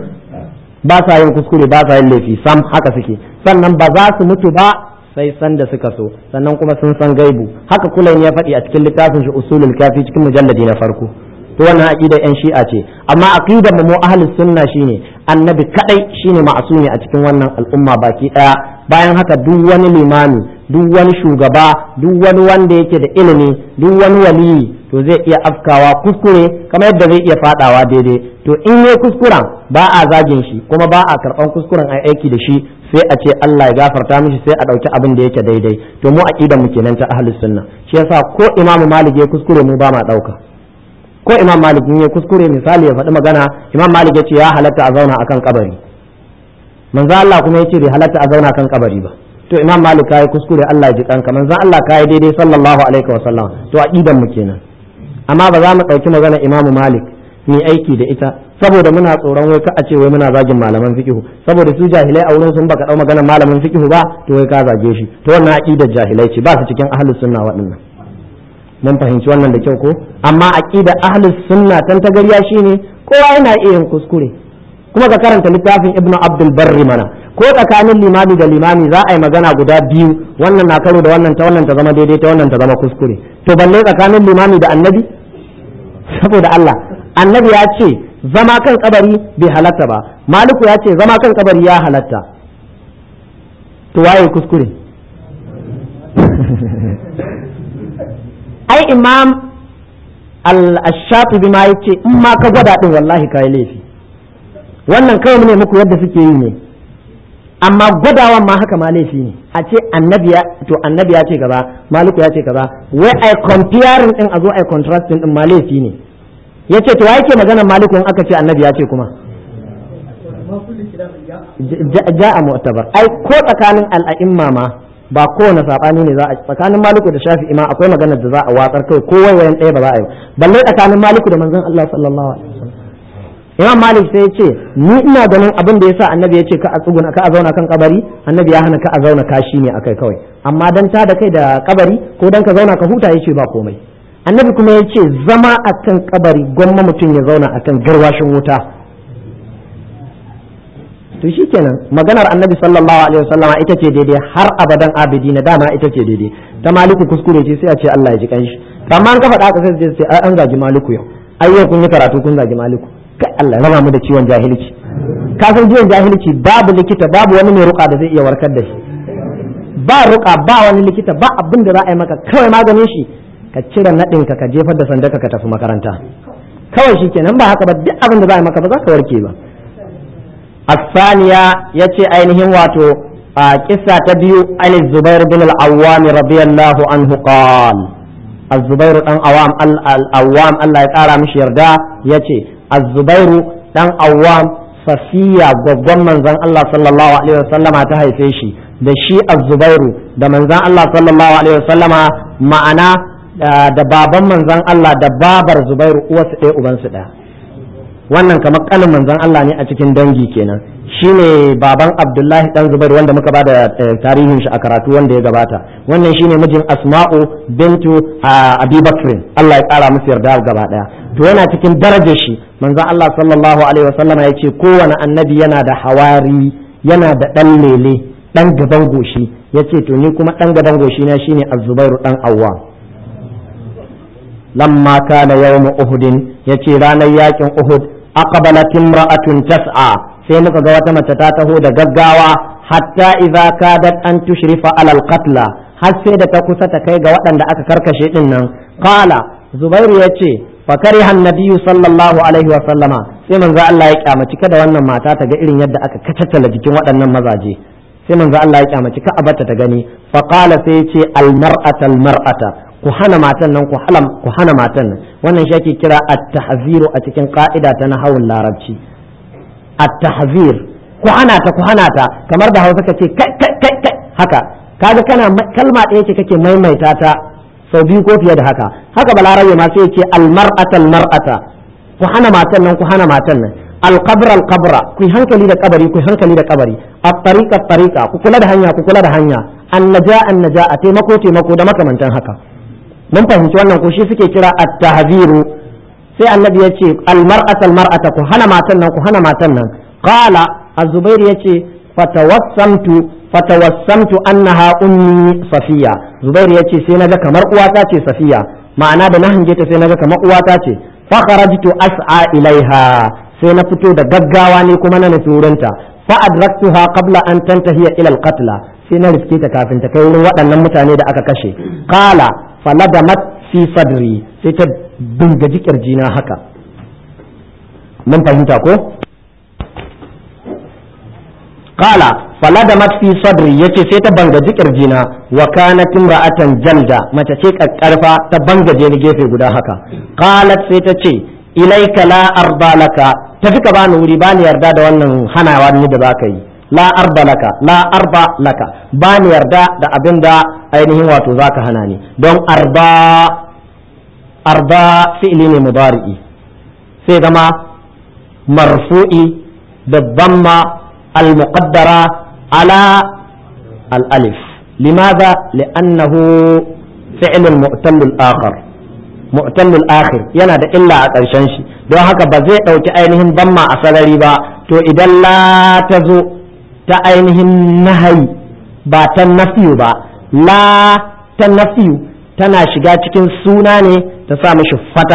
ba sa yin kuskure ba sa yin laifi sam haka suke sannan ba za su mutu ba sai san da suka so sannan kuma sun san gaibu haka kullum ya faɗi a cikin littafin shi usulul kafi cikin mujalladi na farko to wannan aqida yan shi'a ce amma aqidar mu ahlus sunna shine annabi kadai shine ma'asumi a cikin wannan al'umma baki daya bayan haka duk wani limami duk wani shugaba duk wani wanda yake da ilimi duk wani waliyi to zai iya afkawa kuskure kamar yadda zai iya fadawa daidai to in yi kuskuren ba a zagin shi kuma ba a karban kuskuren a aiki da shi sai a ce Allah ya gafarta mishi sai a dauki abin da yake daidai to mu aqidar mu kenan ta ahlus sunna shi yasa ko imamu malik ya kuskure mu ba ma dauka ko imam malik ya kuskure misali ya faɗi magana imam malik ya ce ya halatta a zauna akan kabari manzo Allah kuma ya ce bai halatta a zauna kan kabari ba to imam malik kai kuskure Allah ya ji kanka manzo Allah kai daidai sallallahu alaihi wa sallam to aqidan mu kenan amma ba za mu ɗauki magana imam malik ni aiki da ita saboda muna tsoron wai ka a ce wai muna zagin malaman fiqhu saboda su jahilai a wurin sun baka dau magana malamin fiqhu ba to wai ka zage shi to wannan aqidar jahilai ce ba su cikin ahlus sunna waɗannan mun fahimci wannan da kyau ko amma aqidar ahlus sunna tan tagariya shine kowa yana iya yin kuskure kuma ka karanta littafin ibnu abdul barri mana ko tsakanin limami da limami za a yi magana guda biyu wannan na karo da wannan ta wannan ta zama daidai ta wannan ta zama kuskure to balle tsakanin limami da annabi saboda Allah annabi ya ce zama kan kabari bai halatta ba maliku ya ce zama kan kabari ya halatta to waye kuskure ai imam al-shafi'i ma yace in ma ka gwada din wallahi kai laifi wannan kawai ne muku yadda suke yi ne amma gwadawan ma haka ma laifi ne a ce annabi ya to annabi ya ce gaba maliku ya ce gaba wai ai comparing din a zo ai contrasting din ma laifi ne yace to yake maganar maliku in aka ce annabi ya ce kuma ja'a mu'tabar ai ko tsakanin al'a'imma ma ba kowane sabani ne za a tsakanin maliku da shafi'i ma akwai maganar da za a watsar kai ko wayan ɗaya ba za a yi balle tsakanin maliku da manzon Allah sallallahu alaihi wasallam imam malik sai ya ce ni ina ganin abin da yasa annabi ya ce ka a tsuguna ka a zauna kan kabari annabi ya hana ka a zauna kashi ne akai kawai amma dan ta da kai da kabari ko dan ka zauna ka huta yace ba komai annabi kuma ya ce zama akan kabari gwamma mutum ya zauna akan garwashin wuta to shikenan maganar annabi sallallahu alaihi wasallama ita ce daidai har abadan abidi na dama ita ce daidai ta maliku kuskure ce sai a ce Allah ya ji kanshi amma an ka faɗa haka sai ce ai an gaji maliku yau ai yau kun yi karatu kun gaji maliku kai Allah ya raba mu da ciwon jahilci ka san ciwon jahilci babu likita babu wani mai ruka da zai iya warkar da shi ba ruka ba wani likita ba abin da za a yi maka kawai maganin shi ka cire naɗin ka ka jefar da sandaka ka tafi makaranta kawai shi kenan ba haka ba duk abin da za a yi maka ba za ka warke ba الثانية يتي أينهم واتو قصة تبيو عن الزبير بن العوام رضي الله عنه قال الزبير بن عوام العوام الله يقارى مش يردا يتي الزبير بن عوام safiya gwaggon manzon Allah sallallahu alaihi wasallama ta haife shi da shi az-zubairu da manzon Allah sallallahu alaihi wasallama ma'ana da baban manzon Allah da babar zubairu uwarsu ɗaya ubansu ɗaya wannan kamar kalin manzon Allah ne a cikin dangi kenan shine baban Abdullahi dan Zubair wanda muka bada tarihin shi a karatu wanda ya gabata wannan shine mijin Asma'u bintu Abi Bakr Allah ya kara musu yarda gaba daya to yana cikin darajar shi manzon Allah sallallahu alaihi wasallam ya ce kowane annabi yana da hawari yana da dan lele dan gaban goshi yace to ni kuma dan gaban goshi na shine Az-Zubairu dan Awwam lamma kana yawm Uhud yace ranar yakin Uhud aqbalat imra'atun tas'a sai muka ga wata mace ta taho da gaggawa hatta idza kadat an tushrifa alal qatla har sai da ta kusa ta kai ga waɗanda aka karkashe din nan qala zubairu yace fa kariha annabiyyu sallallahu alaihi wa sallama sai manzo Allah ya kyamaci kada wannan mata ta ga irin yadda aka kacattala jikin waɗannan mazaje sai manzo Allah ya kyamaci ka abarta ta gani fa qala sai yace al mar'ata al mar'ata ku hana matan nan ku hana matan nan wannan shi ake kira at-tahziru a cikin ka'ida ta nahawun larabci at-tahzir ku hana ta ku hana ta kamar da Hausa kace kai kai kai kai haka kaga kana kalma ɗaya ce kake maimaita ta sau biyu ko fiye da haka haka balarabe ma sai ce al-mar'ata al-mar'ata ku hana matan nan ku hana matan nan al-qabra al-qabra ku hankali da kabari ku hankali da kabari at-tariqa at-tariqa ku kula da hanya ku kula da hanya an-naja an-naja a taimako taimako da makamantan haka mun fahimci wannan ko shi suke kira at-tahziru sai annabi ya ce al-mar'ata al-mar'ata ku hana matan nan ku hana matan nan qala az-zubair yace fatawassamtu fatawassamtu annaha ummi safiya zubair yace sai naga kamar uwata ce safiya ma'ana da na hange ta sai naga kamar uwata ce fa kharajtu as'a ilaiha sai na fito da gaggawa ne kuma na nufi wurinta fa adraktuha qabla an tantahiya ila al-qatla sai na riske ta kafin ta kai wurin waɗannan mutane da aka kashe qala faladamat fi sadri sai ta bingaji kirjina haka mun fahimta ko qala faladamat fi sadri yace sai ta bangaji kirjina wa kanat imra'atan jalda mace ce kakkarfa ta bangaje ni gefe guda haka qalat sai ta ce ilaika la arda laka tafi ka bani wuri bani yarda da wannan hanawa ni da baka yi la arda laka la arba laka bani yarda da abin da ainihin wato zaka hana ni don arba arba fi'li ne mudari'i sai zama marfu'i da dhamma al-muqaddara ala al-alif limadha li'annahu fi'l al-mu'tal al-akhar mu'tal al-akhir yana da illa a ƙarshen shi don haka ba zai ɗauki ainihin dhamma a sarari ba to idan la ta zo ta ainihin nahayi ba ta nafiyu ba la ta nafiyu tana shiga cikin suna ne ta sa mishi fataha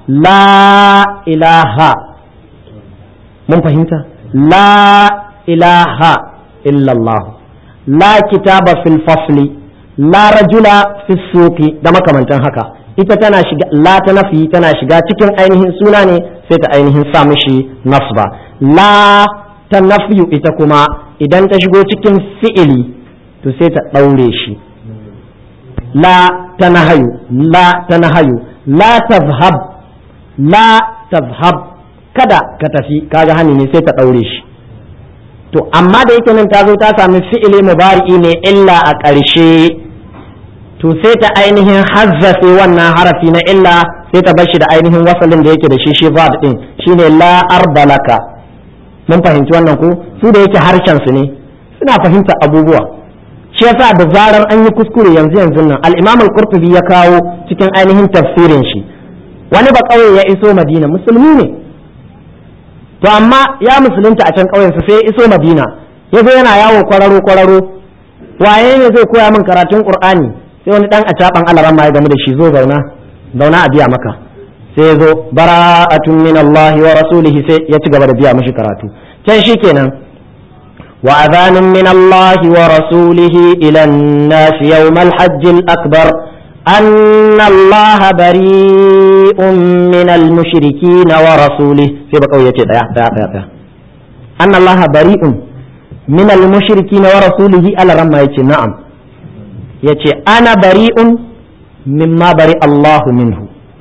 la ilaha mun fahimta la ilaha illallah la kitaba fil fasli la rajula fi suqi da makamantan haka ita tana shiga la ta nafi tana shiga cikin ainihin suna ne sai ta ainihin sa mishi nasba la ta nafiyu ita kuma idan ta shigo cikin fi'ili to sai ta ɗaure shi la ta nahayu la ta nahayu la tazhab la tazhab kada ka tafi kaga hani ne sai ta ɗaure shi to amma da yake nan ta zo ta sami fi'ili mubari'i ne illa a ƙarshe to sai ta ainihin hazzafe wannan harafi na illa sai ta bar shi da ainihin wasalin da yake da shi shi ba din shine la arbalaka mun fahimci wannan ko su da yake harshen su ne suna fahimta abubuwa shi yasa da zarar an yi kuskure yanzu yanzu nan al-Imam al-Qurtubi ya kawo cikin ainihin tafsirin shi wani ba kauye ya iso Madina musulmi ne to amma ya musulunta a can ƙauyensa sai ya iso Madina ya zo yana yawo kwararo kwararo waye ne zai koya min karatun Qur'ani sai wani dan a caban alaran ma ya gamu da shi zo zauna zauna a biya maka sai ya zo bara'atun min Allah wa rasulihi sai ya ci gaba da biya mishi karatu can shikenan wa adhanun min Allah wa rasulihi ila an-nas yawm al-hajj al-akbar أن الله بريء من المشركين ورسوله في بقوية ديا ديا ديا ديا أن الله بريء من المشركين ورسوله ألا رمى يتي نعم يتي أنا بريء مما بريء الله منه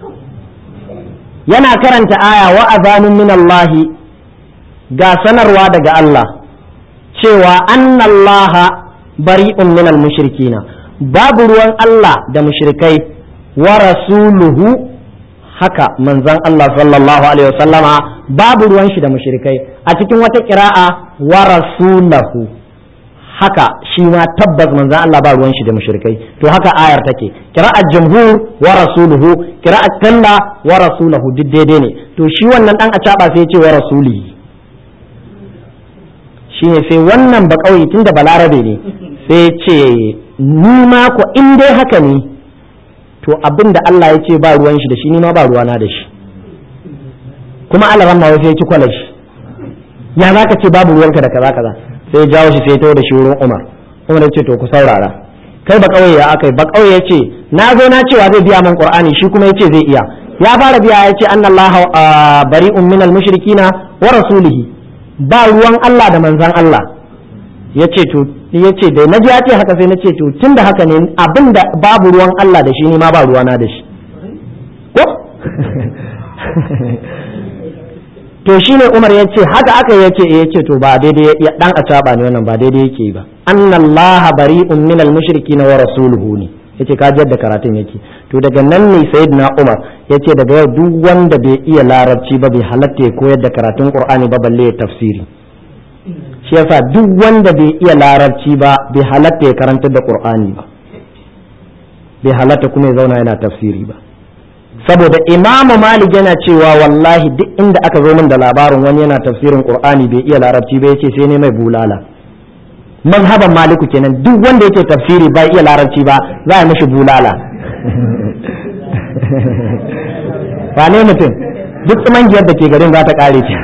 yana karanta aya wa azanun min Allah ga sanarwa daga Allah cewa annallaha bari'un min al-mushrikina babu ruwan Allah da mushrikai wa rasuluhu haka manzon Allah sallallahu alaihi wasallama babu ruwan shi da mushrikai a cikin wata kira'a wa rasulahu haka shi ma tabbas manzon Allah ba ruwan shi da mushrikai to haka ayar take kira'ar jumhur wa rasuluhu kira'ar talla wa rasulahu duk daidai ne to shi wannan dan a caba sai ya ce wa rasulihi shine sai wannan ba kauye tunda balarabe ne sai ce ni ma ko in dai haka ne to abin da Allah ya ce ba ruwan shi da shi ni ma ba ruwana da shi kuma Allah ran ma wasu ya ci kwala shi ya za ka ce babu ruwanka da kaza kaza sai jawo shi sai ya da shi wurin Umar Umar ya ce to ku saurara kai ba kauye ya akai ba kauye ya ce na zo na cewa zai biya min Qur'ani shi kuma ya ce zai iya ya fara biya ya ce annallaha bari'un minal mushrikina wa rasulihi ba ruwan Allah da manzan Allah ya ce to ya ce da na ji ya ce haka sai na ce to tun da haka ne abin da babu ruwan Allah da shi ne ma ba ruwana da shi ko to shi ne Umar ya ce haka aka ya ce ya ce to ba daidai ya dan a caba ne wannan ba daidai yake ba annallaha bari'un minal mushrikin wa rasuluhu ne yace ka da karatun yake to daga nan ne sayyidina Umar yace daga yau duk wanda bai iya larabci ba bai halatta ya koyar da karatun Qur'ani ba balle ya tafsiri shi yasa duk wanda bai iya larabci ba bai halatta ya karantar da qur'ani ba bai halatta kuma ya zauna yana tafsiri ba saboda imamu malik yana cewa wallahi duk inda aka zo min da labarin wani yana tafsirin qur'ani bai iya larabci ba yace sai ne mai bulala mazhaban maliku kenan duk wanda yake tafsiri bai iya larabci ba za a mishi bulala ba ne mutum duk tsumangiyar da ke garin za ta kare ce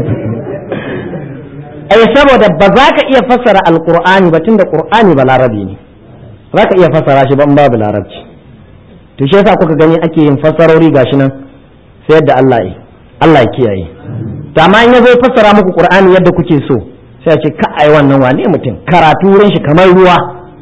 ai saboda ba za ka iya fassara alqur'ani ba tunda qur'ani ba larabi ne za ka iya fassara shi ba in babu larabci to shi yasa kuka gani ake yin fassarori gashi nan sai yadda Allah yi Allah ya kiyaye to amma in yazo fassara muku qur'ani yadda kuke so sai a ce ka ai wannan wane mutum karatu wurin shi kamar ruwa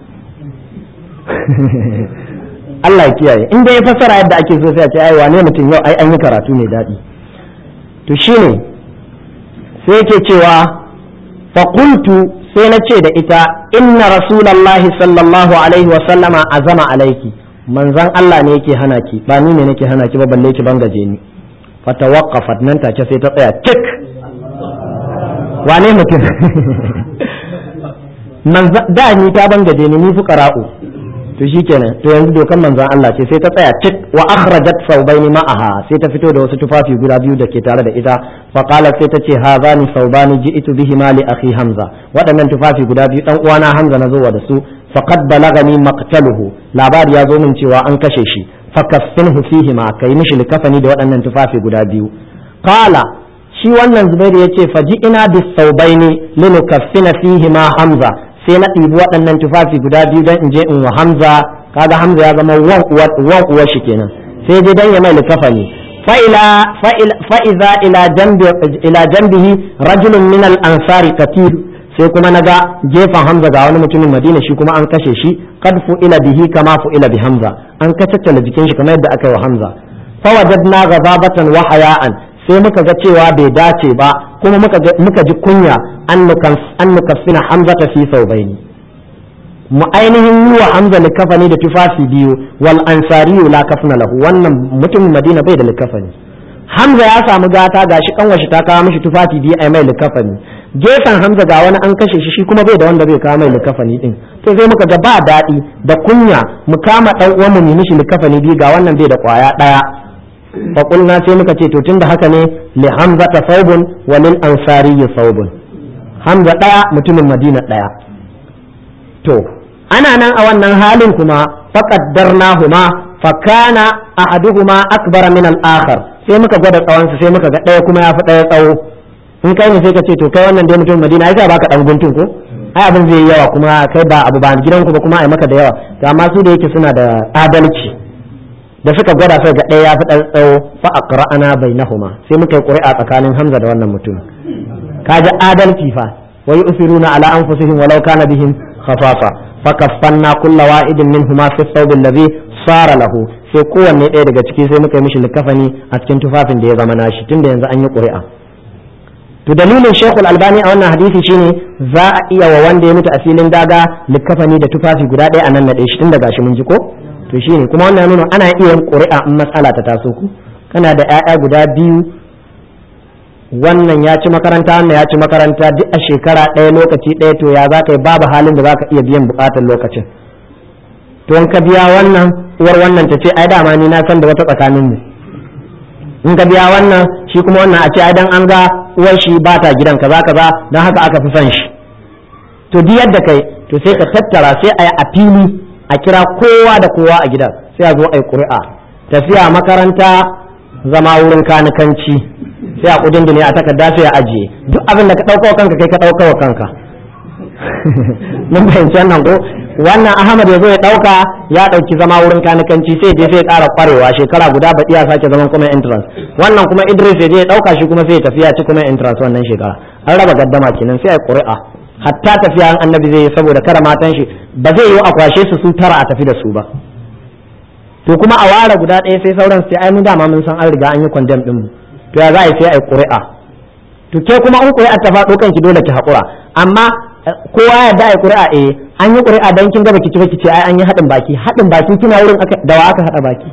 Allah ya kiyaye in dai ya fassara yadda ake so sai a ce ai wane mutum yau ai an yi karatu ne daɗi to shine sai yake cewa faƙultu sai na ce da ita inna rasulallahi sallallahu alaihi wasallama azama alaiki manzan Allah ne yake hana ki ba ni ne nake hana ki ba balle ki bangaje ni fatawaqqafat nan take sai ta tsaya cik wane mutum da ni ta bangaje ni ni fuqara'u to shikenan to yanzu dokan manzan Allah ce sai ta tsaya cik wa akhrajat thawbaini ma'aha sai ta fito da wasu tufafi guda biyu da ke tare da ita fa qalat sai ta ce hazani thawbani ji'tu bihi ma li akhi hamza waɗannan tufafi guda biyu dan uwana hamza na zo da su faqad balagani maqtaluhu labari ya zo min cewa an kashe shi fakaffinhu fihi ma kai mishi likafani da waɗannan tufafi guda biyu qala shi wannan zubairu yace faji ina bis saubaini linukaffina fihi ma hamza sai na ɗibi waɗannan tufafi guda biyu don in je in wa hamza kaga hamza ya zama wan wan uwar shi kenan sai je dan ya mai likafani فإلى فإذا إلى جنب إلى جنبه رجل من الأنصار كثير sai kuma na ga gefen Hamza ga wani mutumin Madina shi kuma an kashe shi qad ila bihi kama ila bi Hamza an kacaccala jikin shi kamar yadda aka yi wa Hamza fa wajadna ghadabatan wa haya'an sai muka ga cewa bai dace ba kuma muka muka ji kunya an nukan an nukaffina Hamza ta fi saubaini mu ainihin yi wa Hamza likafani da tufafi biyu wal ansariyu la kafna lahu wannan mutumin Madina bai da likafani Hamza ya samu gata gashi kanwashi ta kawo mishi tufafi biyu ai mai likafani gefen Hamza ga wani an kashe shi shi kuma bai da wanda bai kawo mai likafani din to sai muka ga ba daɗi da kunya mu kama dan uwan mu mishi likafani biyu ga wannan bai da kwaya daya fa qulna sai muka ce to tunda haka ne li Hamza ta saubun wa lil ansari saubun Hamza daya mutumin Madina daya to ana nan a wannan halin kuma faqaddarnahuma fakana ahaduhuma akbar min al-akhar sai muka gwada tsawon su sai muka ga ɗaya kuma ya fi ɗaya tsawo in kai ne sai ka ce to kai wannan dai mutum Madina ai baka dan guntun ko ai abin zai yi yawa kuma kai ba abu ba gidan ku ba kuma ai maka da yawa to amma su da yake suna da adalci da suka gwada sai ga ɗaya ya fi ɗan tsawo fa aqra'ana bainahuma sai muka yi ƙuri'a tsakanin Hamza da wannan mutum kaji adalci fa wa yusiruna ala anfusihim walau kana bihim khafafa fa kaffanna kulla wa'idin minhuma fi thawb alladhi sara lahu sai kowanne ɗaya daga ciki sai muka yi mishi likafani a cikin tufafin da ya zama nashi tunda yanzu an yi ƙuri'a to dalilin shekul albani a wannan hadisi shine za a iya wa wanda ya mutu a filin daga likafani da tufafi guda ɗaya a nan naɗe shi tunda gashi mun ji ko to shine kuma wannan nuna ana iya yin ƙuri'a in matsala ta taso ku kana da 'ya'ya guda biyu wannan ya ci makaranta wannan ya ci makaranta duk a shekara ɗaya lokaci ɗaya to ya za ka yi babu halin da za ka iya biyan buƙatar lokacin to in ka biya wannan uwar wannan ta ce ai dama ni na san da wata tsakanin mu in ka biya wannan shi kuma wannan a ce ai dan an ga uwar shi ba ta gidan kaza kaza dan haka aka fi son shi to duk yadda kai to sai ka tattara sai a yi a fili a kira kowa da kowa a gidan sai a zo a yi ƙuri'a tafiya makaranta zama wurin kanikanci sai a kudin ne a takarda sai a ajiye duk abin da ka ɗauka wa kanka kai ka ɗauka wa kanka mun fahimci wannan ko wannan ahmad ya zo ya ɗauka ya ɗauki zama wurin kanikanci sai je sai ƙara ƙwarewa shekara guda baɗi ya sake zaman kuma entrance wannan kuma idris ya je ya ɗauka shi kuma sai ya tafi ya ci kuma entrance wannan shekara an raba gaddama kenan sai a yi ƙuri'a hatta tafiya an annabi zai yi saboda kara matan shi ba zai yi a kwashe su su tara a tafi da su ba to kuma a ware guda ɗaya sai sauran sai ai mun dama mun san an riga an yi condemn din mu to ya za a yi sai a yi ƙuri'a to ke kuma in ƙuri'a ta faɗo kanki dole ki haƙura amma kowa ya da a yi ƙuri'a eh an yi ƙuri'a dan kin gaba kici baki ce ai an yi haɗin baki haɗin baki kina wurin da wa aka haɗa baki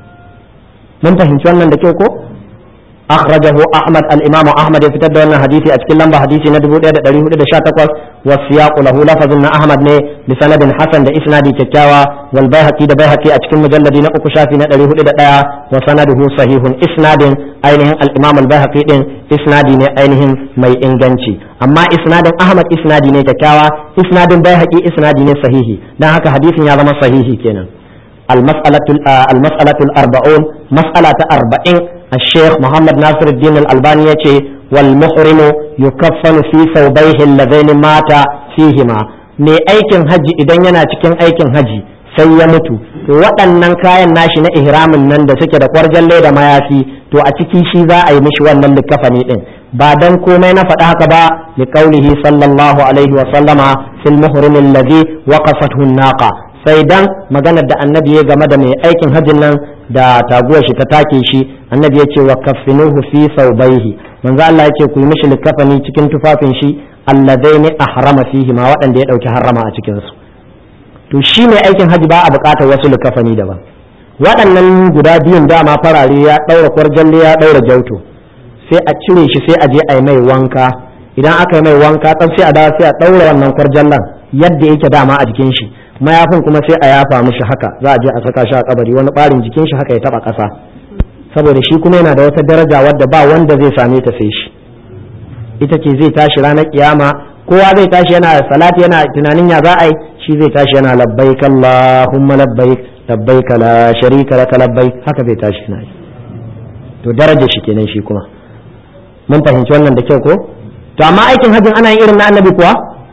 mun fahimci wannan da kyau ko أخرجه أحمد الإمام أحمد يفتد أن حديثي أتكلم لمبا حديثي ندبو إيدا دريه إيدا شاتقوس والسياق له لفظ أن أحمد ني بسند حسن دا إسنادي كتاوى والبيهقي دا بيهقي أتكلم مجلد نأكو شافي ندريه إيدا دايا وسنده صحيح إسناد أينهم الإمام البيهقي دين إسنادي ني أينهم مي إنجنشي أما إسناد أحمد إسنادي ني كتاوى إسناد بيهقي إسنادي ني صحيح دا هكا حديث يا صحيح كينا المسألة المسألة الأربعون مسألة أربعين الشيخ محمد ناصر الدين الألباني يتي والمحرم يكفن في ثوبيه اللذين مات فيهما mai aikin haji idan yana cikin aikin haji sai ya mutu to waɗannan kayan nashi na ihramin nan da suke da kwarjalle da mayafi to a ciki shi za a yi mishi wannan likafani din ba dan komai na faɗa haka ba li qaulihi sallallahu alaihi wa sallama fil muhrim alladhi waqafathu naqa sai dan maganar da annabi ya game da mai aikin hajjin nan da taguwar shi ta take shi annabi ya ce wa kaffinuhu fi saubaihi manzo Allah ya ce ku yi mishi likafani cikin tufafin shi alladaini ahrama fihi ma waɗanda ya ɗauki harrama a cikin su to shi mai aikin hajji ba a buƙatar wasu likafani daban waɗannan guda biyun dama farare ya ɗaura kwarjalle ya ɗaura jauto sai a cire shi sai a je a yi mai wanka idan aka yi mai wanka tsaf sai a dawo sai a ɗaura wannan kwarjallan yadda yake dama a jikin shi mayafin kuma sai a yafa mishi haka za a je a saka shi a kabari wani ɓarin jikin shi haka ya taba ƙasa saboda shi kuma yana da wata daraja wadda ba wanda zai same ta sai shi ita ce zai tashi ranar kiyama kowa zai tashi yana salati yana tunanin ya za a yi shi zai tashi yana labbaik allahumma labbaik labbaik la sharika laka labbaik haka zai tashi na yi to daraja shi kenan shi kuma mun fahimci wannan da kyau ko to amma aikin hajjin ana yin irin na annabi kuwa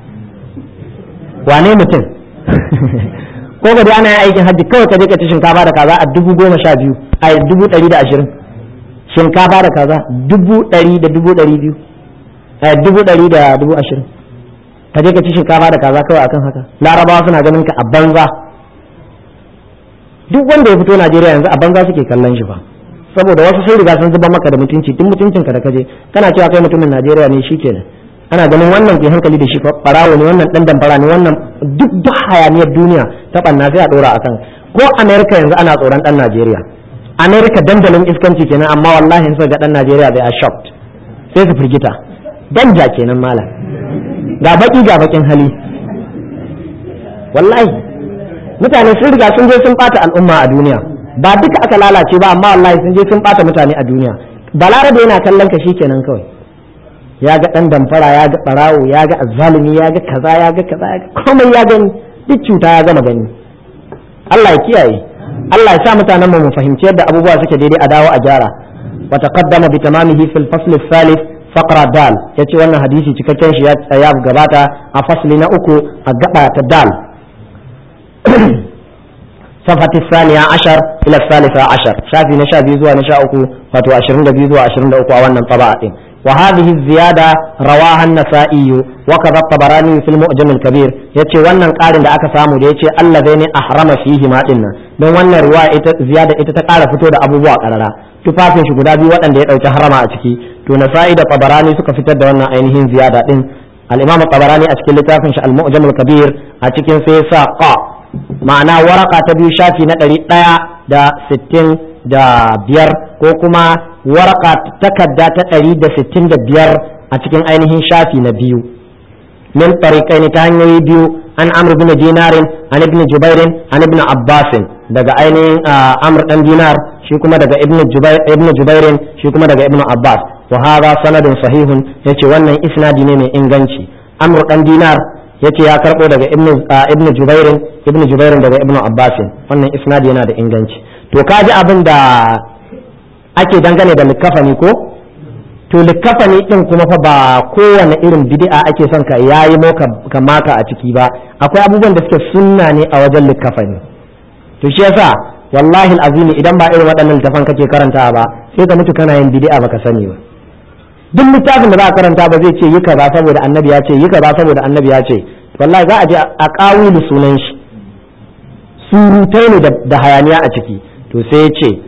wane mutum ko ga dai ana yin aikin hajji kawai ka je ka ci shinkafa da kaza a dubu goma sha biyu a dubu ɗari da ashirin shinkafa da kaza dubu ɗari da dubu ɗari biyu a dubu ɗari da dubu ashirin ka je ka ci shinkafa da kaza kawai akan haka larabawa suna ganin ka a banza duk wanda ya fito najeriya yanzu a banza suke kallon shi fa saboda wasu sun riga sun zuba maka da mutunci duk mutuncin ka da kaje kana cewa kai mutumin najeriya ne shikenan ana ganin wannan ke hankali da shi barawo ne wannan dan damfara ne wannan duk duk hayaniyar duniya ta banna sai a dora akan ko america yanzu ana tsoron dan najeriya america dandalin iskanci kenan amma wallahi in ga dan najeriya they are shocked sai su firgita danja kenan malam ga baki ga bakin hali wallahi mutane sun riga sun je sun bata al'umma a duniya ba duka aka lalace ba amma wallahi sun je sun bata mutane a duniya balarabe yana kallon ka kenan kawai ya ga dan damfara ya ga barawo ya ga azzalumi ya ga kaza ya ga kaza komai ya gani duk cuta ya gama gani Allah ya kiyaye Allah ya sa mutanen mu mu fahimci yadda abubuwa suke daidai a dawo a gyara wa taqaddama bi tamamihi fil fasl al-thalith faqra dal yace wannan hadisi cikakken shi ya tsaya gabata a fasli na uku a gaba ta dal صفحة الثانية عشر إلى الثالثة عشر شافي نشا بيزوا نشا أكو فتو عشرين بيزوا عشرين أكو أولا طبعات وهذه الزيادة رواها النسائي وكذا الطبراني في المؤجم الكبير يتي وانا قارن دا أكا سامو يتي الذين أحرم فيه ما إنا من وانا رواية زيادة إتتقال فتو دا أبو بواق ألالا tufafin shi guda biyu waɗanda ya ɗauki harama a ciki to nasa'i da tabarani suka fitar da wannan ainihin ziyada din al-imam tabarani a cikin littafin shi al-mu'jam al-kabir a cikin sai sa qa ma'ana waraka ta biyu shafi na ɗari ɗaya da sittin da biyar ko kuma waraka takarda ta ɗari da sittin da biyar a cikin ainihin shafi na biyu min tariqaini ta hanyoyi biyu an amr bin dinarin an ibn jubairin an ibn abbasin daga ainihin amr dan dinar shi kuma daga ibn jubair ibn jubairin shi kuma daga ibn abbas wa hadha sanadun sahihun yace wannan isnadi ne mai inganci amr dan dinar yace ya karbo daga ibn jubairin ibn jubairin daga ibn abbasin wannan isnadi yana da inganci to kaji abin da ake dangane da likafani ko to likafani din kuma fa ba kowane irin bid'a ake son ka yayi mo ka maka a ciki ba akwai abubuwan da suke sunna ne a wajen likafani to shi yasa wallahi alazim idan ba irin waɗannan littafan kake karanta ba sai ka mutu kana yin bid'a baka sani ba duk littafin da za a karanta ba zai ce yi kaza saboda annabi ya ce yi kaza saboda annabi ya ce wallahi za a je a kawilu sunan shi surutai ne da hayaniya a ciki to sai ya ce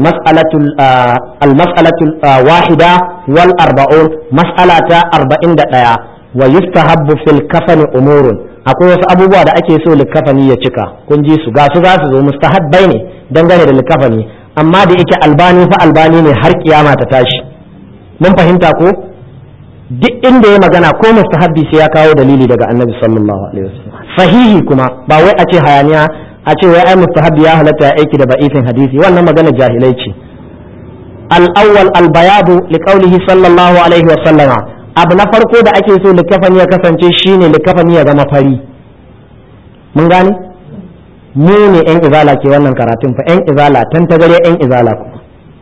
almas'alatul wahida wal arba'un mas'alata arba'in da ɗaya wa yustahabbu fil kafani umurun akwai wasu abubuwa da ake so likafani ya cika kun ji su ga su za su zo mustahabbai ne dangane da likafani amma da yake albani fa albani ne har kiyama ta tashi mun fahimta ko duk inda ya magana ko mustahabbi sai ya kawo dalili daga annabi sallallahu alaihi wasallam sahihi kuma ba wai a ce hayaniya a ce wai ai mustahabbi ya halatta ya aiki da ba'ifin hadisi wannan magana jahilai ce al-awwal al-bayadu liqaulihi sallallahu alaihi wasallam abu na farko da ake so likafani ya kasance shine likafani ya zama fari mun gane mu ne yan izala ke wannan karatun fa yan izala tan tagare yan izala kuma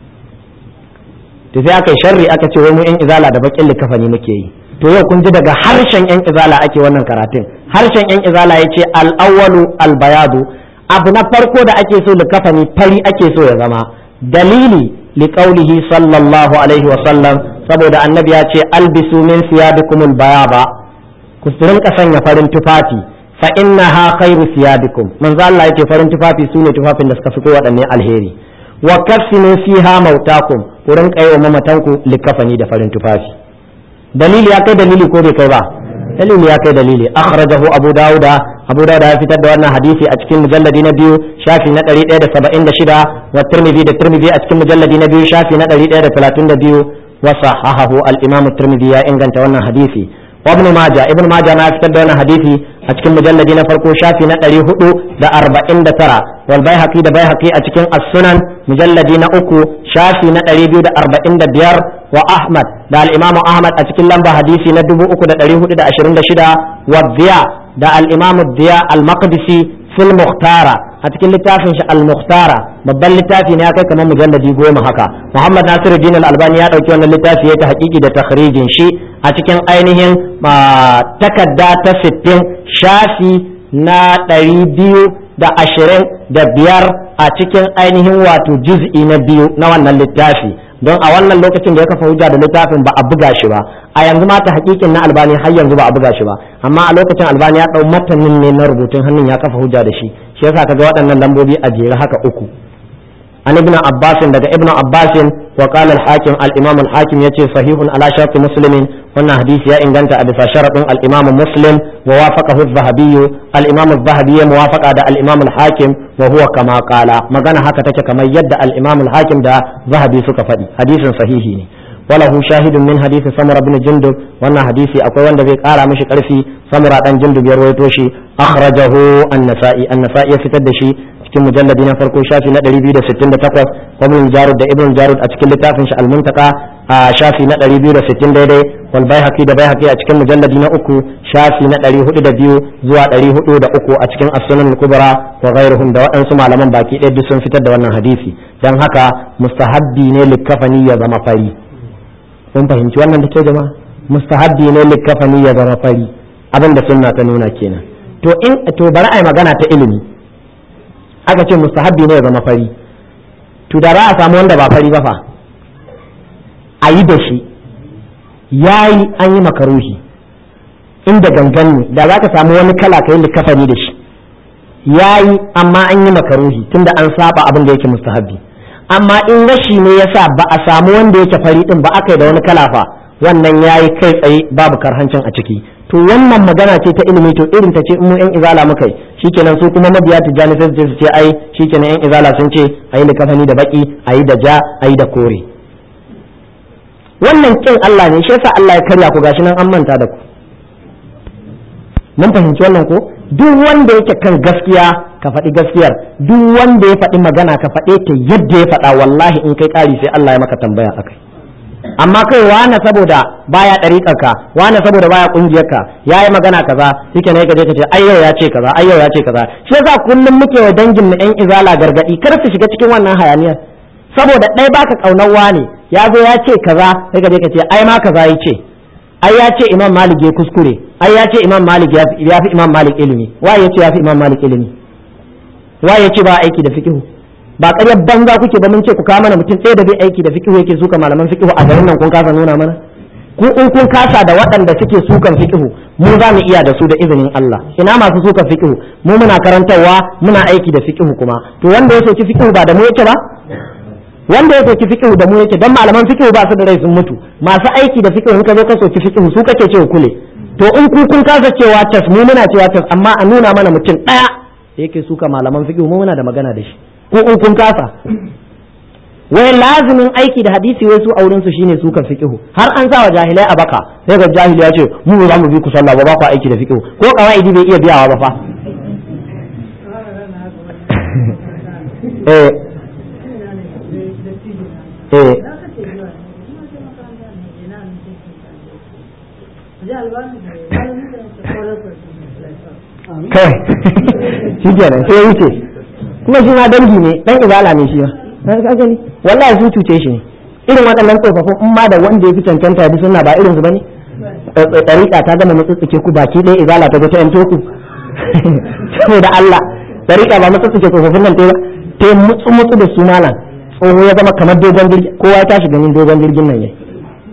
to sai aka yi sharri aka ce wai mu yan izala da bakin likafani muke yi to yau kun ji daga harshen yan izala ake wannan karatun harshen yan izala ya ce al'awwalu albayadu abu na farko da ake so likafani fari ake so ya zama dalili liqaulihi sallallahu alaihi wa sallam saboda annabi ya ce albisu min siyabikumul bayaba ku rinka sanya farin tufafi fa innaha khairu siyabikum manzo Allah yake farin tufafi sune tufafin da suka fi kowaɗanne alheri wa kaffinu fiha mautakum ku rinka yi wa mamatanku likafani da farin tufafi dalili ya kai dalili ko bai kai ba dalili ya kai dalili akhrajahu abu dauda abu dauda ya fitar da wannan hadisi a cikin mujalladi na biyu shafi na 176 wa tirmidhi da tirmidhi a cikin mujalladi na biyu shafi na 132 wa sahahahu al-imam tirmidhi ya inganta wannan hadisi wa ibn majah ibn majah na fitar da wannan hadisi a cikin mujalladi na farko shafi na 449 wal baihaqi da baihaqi a cikin as-sunan mujalladi na uku shafi na 245 wa ahmad da al-imam ahmad a cikin lamba hadisi na 3426 wa diya da al-imam diya al-maqdisi fil mukhtara a cikin littafin shi al-mukhtara babban littafi ne ya kai kamar mujalladi goma haka muhammad nasiruddin al-albani ya dauki wannan littafi ya ta hakiki da takhrijin shi a cikin ainihin takadda ta sittin shafi na ɗari biyu da ashirin da biyar a cikin ainihin wato juz'i na biyu na wannan littafi don a wannan lokacin da ya kafa hujja da littafin ba a buga shi ba a yanzu ma ta hakikin na albani har yanzu ba a buga shi ba amma a lokacin albani ya ɗau matanin ne na rubutun hannun ya kafa hujja da shi shi yasa kaga waɗannan lambobi a jere haka uku an ibn abbas daga ibn abbas wa qala al-hakim al-imam al-hakim yace sahihun ala shart muslimin wannan hadisi ya inganta a bisa sharadin al-imam muslim wa wafaqahu az-zahabi al-imam az-zahabi ya muwafaqa da al-imam al-hakim wa huwa kama qala magana haka take kamar yadda al-imam al-hakim da zahabi suka faɗi hadisin sahihi ne وله شاهد من حديث سمرة بن جندب وانا حديثي اكو وند بي قارا مشي قرفي سمرة بن جندب يرويتو شي اخرجه النسائي النسائي يفتد شي cikin mujalladi na farko shafi na 268 ibn jarud da ibn jarud a cikin littafin shi al-muntaka a shafi na 260 daidai wal baihaqi da baihaqi a cikin mujalladi na uku shafi na 402 zuwa 403 a cikin as-sunan al-kubra wa ghairuhum da waɗansu malaman baki ɗaya duk sun fitar da wannan hadisi dan haka mustahabbi ne likafani ya zama fari kun fahimci wannan da ke jama'a mustahabbi ne likafani ya zama fari abin da sunna ta nuna kenan to in to bari ai magana ta ilimi aka ce mustahabbi ne ya zama fari to da za a samu wanda ba fari ba fa a yi da shi yayi an yi makaruhi inda gangan ne da za ka samu wani kala ka yi likafani da shi yayi amma an yi makaruhi tunda an saba abin da yake mustahabbi amma in rashi ne yasa ba a samu wanda yake fari din ba aka yi da wani kala fa wannan yayi kai tsaye babu karhancin a ciki to wannan magana ce ta ilimi to irin ta ce in mu yan izala muka yi shikenan su kuma mabiya tijjani sai su ce ai shikenan yan izala sun ce ayi da kafani da baki ayi da ja ayi da kore wannan kin Allah ne shi yasa Allah ya karya ku gashi nan an manta da ku mun fahimci wannan ko duk wanda yake kan gaskiya ka faɗi gaskiyar duk wanda ya faɗi magana ka faɗe ta yadda ya faɗa wallahi in kai ƙari sai Allah ya maka tambaya akai amma kai wane saboda baya ɗariƙar ka wane saboda baya ƙungiyar ka yayi magana kaza shike ne ka je ka ce ai yau ya ce kaza ai yau ya ce kaza shi yasa kullum muke wa dangin mu ɗan izala gargadi kar su shiga cikin wannan hayaniyar saboda ɗaya baka ƙaunar wane ya zo ya ce kaza sai ka je ka ce ai ma kaza ya ce ai ya ce imam malik ya kuskure ai ya ce imam malik ya fi imam malik ilimi wa ya ce ya fi imam malik ilimi wa ya ce ba aiki da fikihu ba ƙaryar banza kuke ba mun ce ku kawo mana mutum ɗaya da bai aiki da fikihu yake suka malaman fikihu a garin nan kun kasa nuna mana ku in kun kasa da waɗanda suke sukan fikihu mu za mu iya da su da izinin Allah ina masu sukan fikihu mu muna karantarwa muna aiki da fikihu kuma to wanda ya soki fikihu ba da mu yake ba wanda ya soki fiqhu da mu yake dan malaman fiqhu ba su da rai sun mutu masu aiki da fiqhu in ka zo ka soki fiqhu su kake cewa kule to in ku kun kasa cewa tas mu muna cewa tas amma a nuna mana mutum daya da yake suka malaman fiqhu mu muna da magana da shi ko in kun kasa wai lazimin aiki da hadisi wai su auren su shine sukan fiqhu har an sa wa jahilai a baka sai ga jahili ya ce mu ba za mu bi ku sallah ba ba ku aiki da fiqhu ko kawaidi bai iya biyawa ba fa eh eh kai shi kenan sai ya wuce kuma shi ma dangi ne dan izala ne shi ma ka gani wallahi su cuce shi ne irin waɗannan tsofaffin in ma da wanda ya fi cancanta bi suna ba irin su bane ɗariƙa ta gama mutsutsuke ku baki ɗaya izala ta ga ta yanto ku saboda Allah ɗariƙa ba mutsutsuke tsofaffin nan ta ba ta mutsu mutsu da su malam tsoho ya zama kamar dogon jirgi kowa ya tashi ganin dogon jirgin nan yayi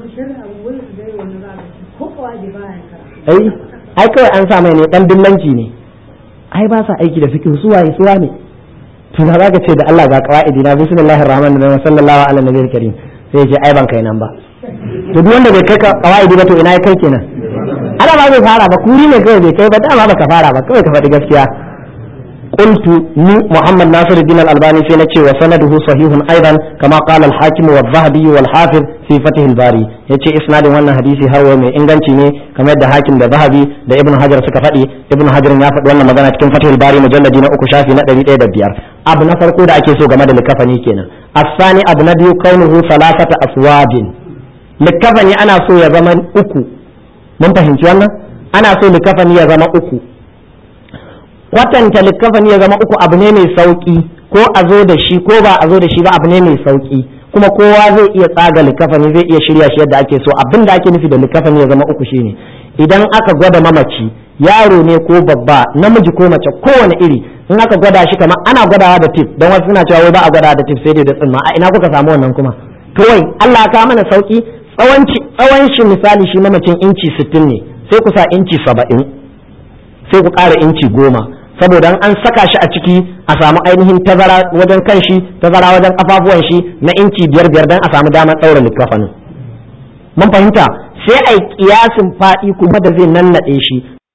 ai ai kawai an sa mai ne dan dillanci ne ai ba sa aiki da fikihu su waye suwa ne to na zaka ce da Allah ga qawaidi na bismillahir rahmanir rahim sallallahu ala nabiyil karim sai ce ai ban kai nan ba to duk wanda bai kai qawaidi ba to ina ya kai kenan ana ba bai fara ba kuri ne kawai bai kai ba dama baka fara ba kawai ka faɗi gaskiya قلت ني محمد ناصر الدين الألباني في نتشي وسنده صحيح أيضا كما قال الحاكم والذهبي والحافظ في فتح الباري يتشي إسناد وانا حديثي هو من إنغانتي ني كما يدى حاكم دا ذهبي دا ابن حجر سكفتي ابن حجر يافد وانا مغانا تكن فتح الباري مجلد دينا أكو شافي نقدر إيدا بيار أبو نفر قود أكي سوغ مدى لكفني كينا الثاني أبو نبي كونه ثلاثة أسواد لكفني أنا سو يا زمن أكو من فهمت وانا أنا سو لكفني يا زمن أكو kwatanta likafani ya zama uku abu ne mai sauki ko a zo da shi ko ba a zo da shi ba abu ne mai sauki kuma kowa zai iya tsaga likafani zai iya shirya shi yadda ake so abin da ake nufi da likafani ya zama uku shine idan aka gwada mamaci yaro ne ko babba namiji ko mace kowane iri in aka gwada shi kamar ana gwadawa da tip don wasu suna cewa wai ba a gwadawa da tip sai dai da tsimma a ina kuka samu wannan kuma kawai Allah ka mana sauki tsawon shi misali shi mamacin inci 60 ne sai ku sa inci 70 sai ku ƙara inci goma saboda an saka shi a ciki a samu ainihin tazara wajen kan shi tazara wajen kafafuwan shi na inci biyar biyar don a samu damar ɗaura likkafanin mun fahimta sai a yi kiyasin faɗi kuma da zai nannaɗe shi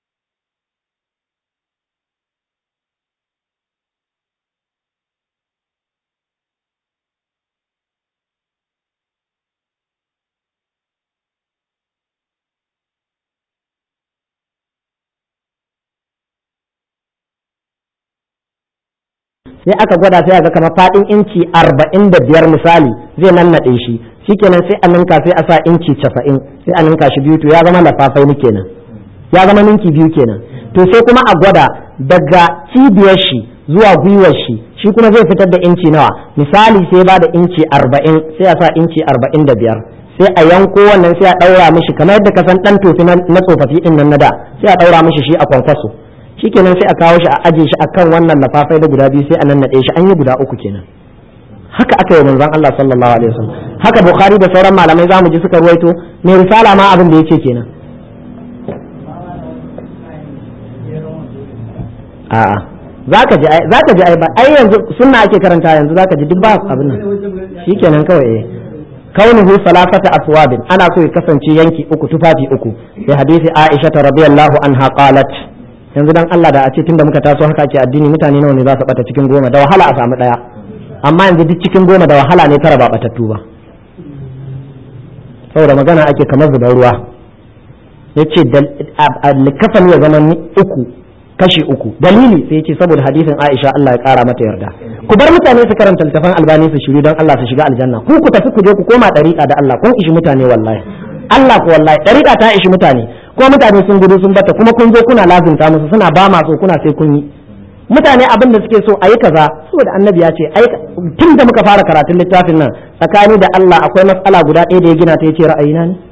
sai aka gwada sai ga kamar faɗin inci arba'in da biyar misali zai nannaɗe shi shikenan sai a ninka sai a sa inci casa'in sai a ninka shi biyu to ya zama lafafai ni kenan ya zama ninki biyu kenan to sai kuma a gwada daga cibiyar shi zuwa gwiwar shi shi kuma zai fitar da inci nawa misali sai ba da inci arba'in sai a sa inci arba'in da biyar sai a yanko wannan sai a ɗaura mishi kamar yadda ka san ɗan tofi na tsofaffi ɗin nan na da sai a ɗaura mishi shi a kwankwaso shikenan sai a kawo shi a aje shi akan wannan lafafai da guda biyu sai a nannaɗe shi an yi guda uku kenan haka aka yi manzon Allah sallallahu alaihi wasallam haka bukhari da sauran malamai zamu ji suka ruwaito mai risala ma abin da yace kenan a'a zaka ji zaka ji ai ba ai yanzu sunna ake karanta yanzu zaka ji duk ba abin nan shikenan kawai eh kaunuhu salasata aswabin ana so ya kasance yanki uku tufafi uku sai hadisi Aisha radiyallahu anha qalat yanzu dan Allah da a ce tunda muka taso haka ake addini mutane nawa ne za su bata cikin goma da wahala a samu daya amma yanzu duk cikin goma da wahala ne tara ba batattu ba saboda magana ake kamar zubar ruwa yace likafan ya zama uku kashi uku dalili sai yace saboda hadisin Aisha Allah ya kara mata yarda ku bar mutane su karanta littafin albani su shiru don Allah su shiga aljanna ku ku tafi ku je ku koma dariƙa da Allah kun ishi mutane wallahi Allah ku wallahi dariƙa ta ishi mutane ko mutane sun gudu sun bata kuma kun zo kuna lazimta musu suna ba ma so kuna sai kun yi mutane abin da suke so a yi kaza saboda annabi ya ce ai tun da muka fara karatun littafin nan tsakani da Allah akwai matsala guda ɗaya da ya gina ta yace ra'ayina ne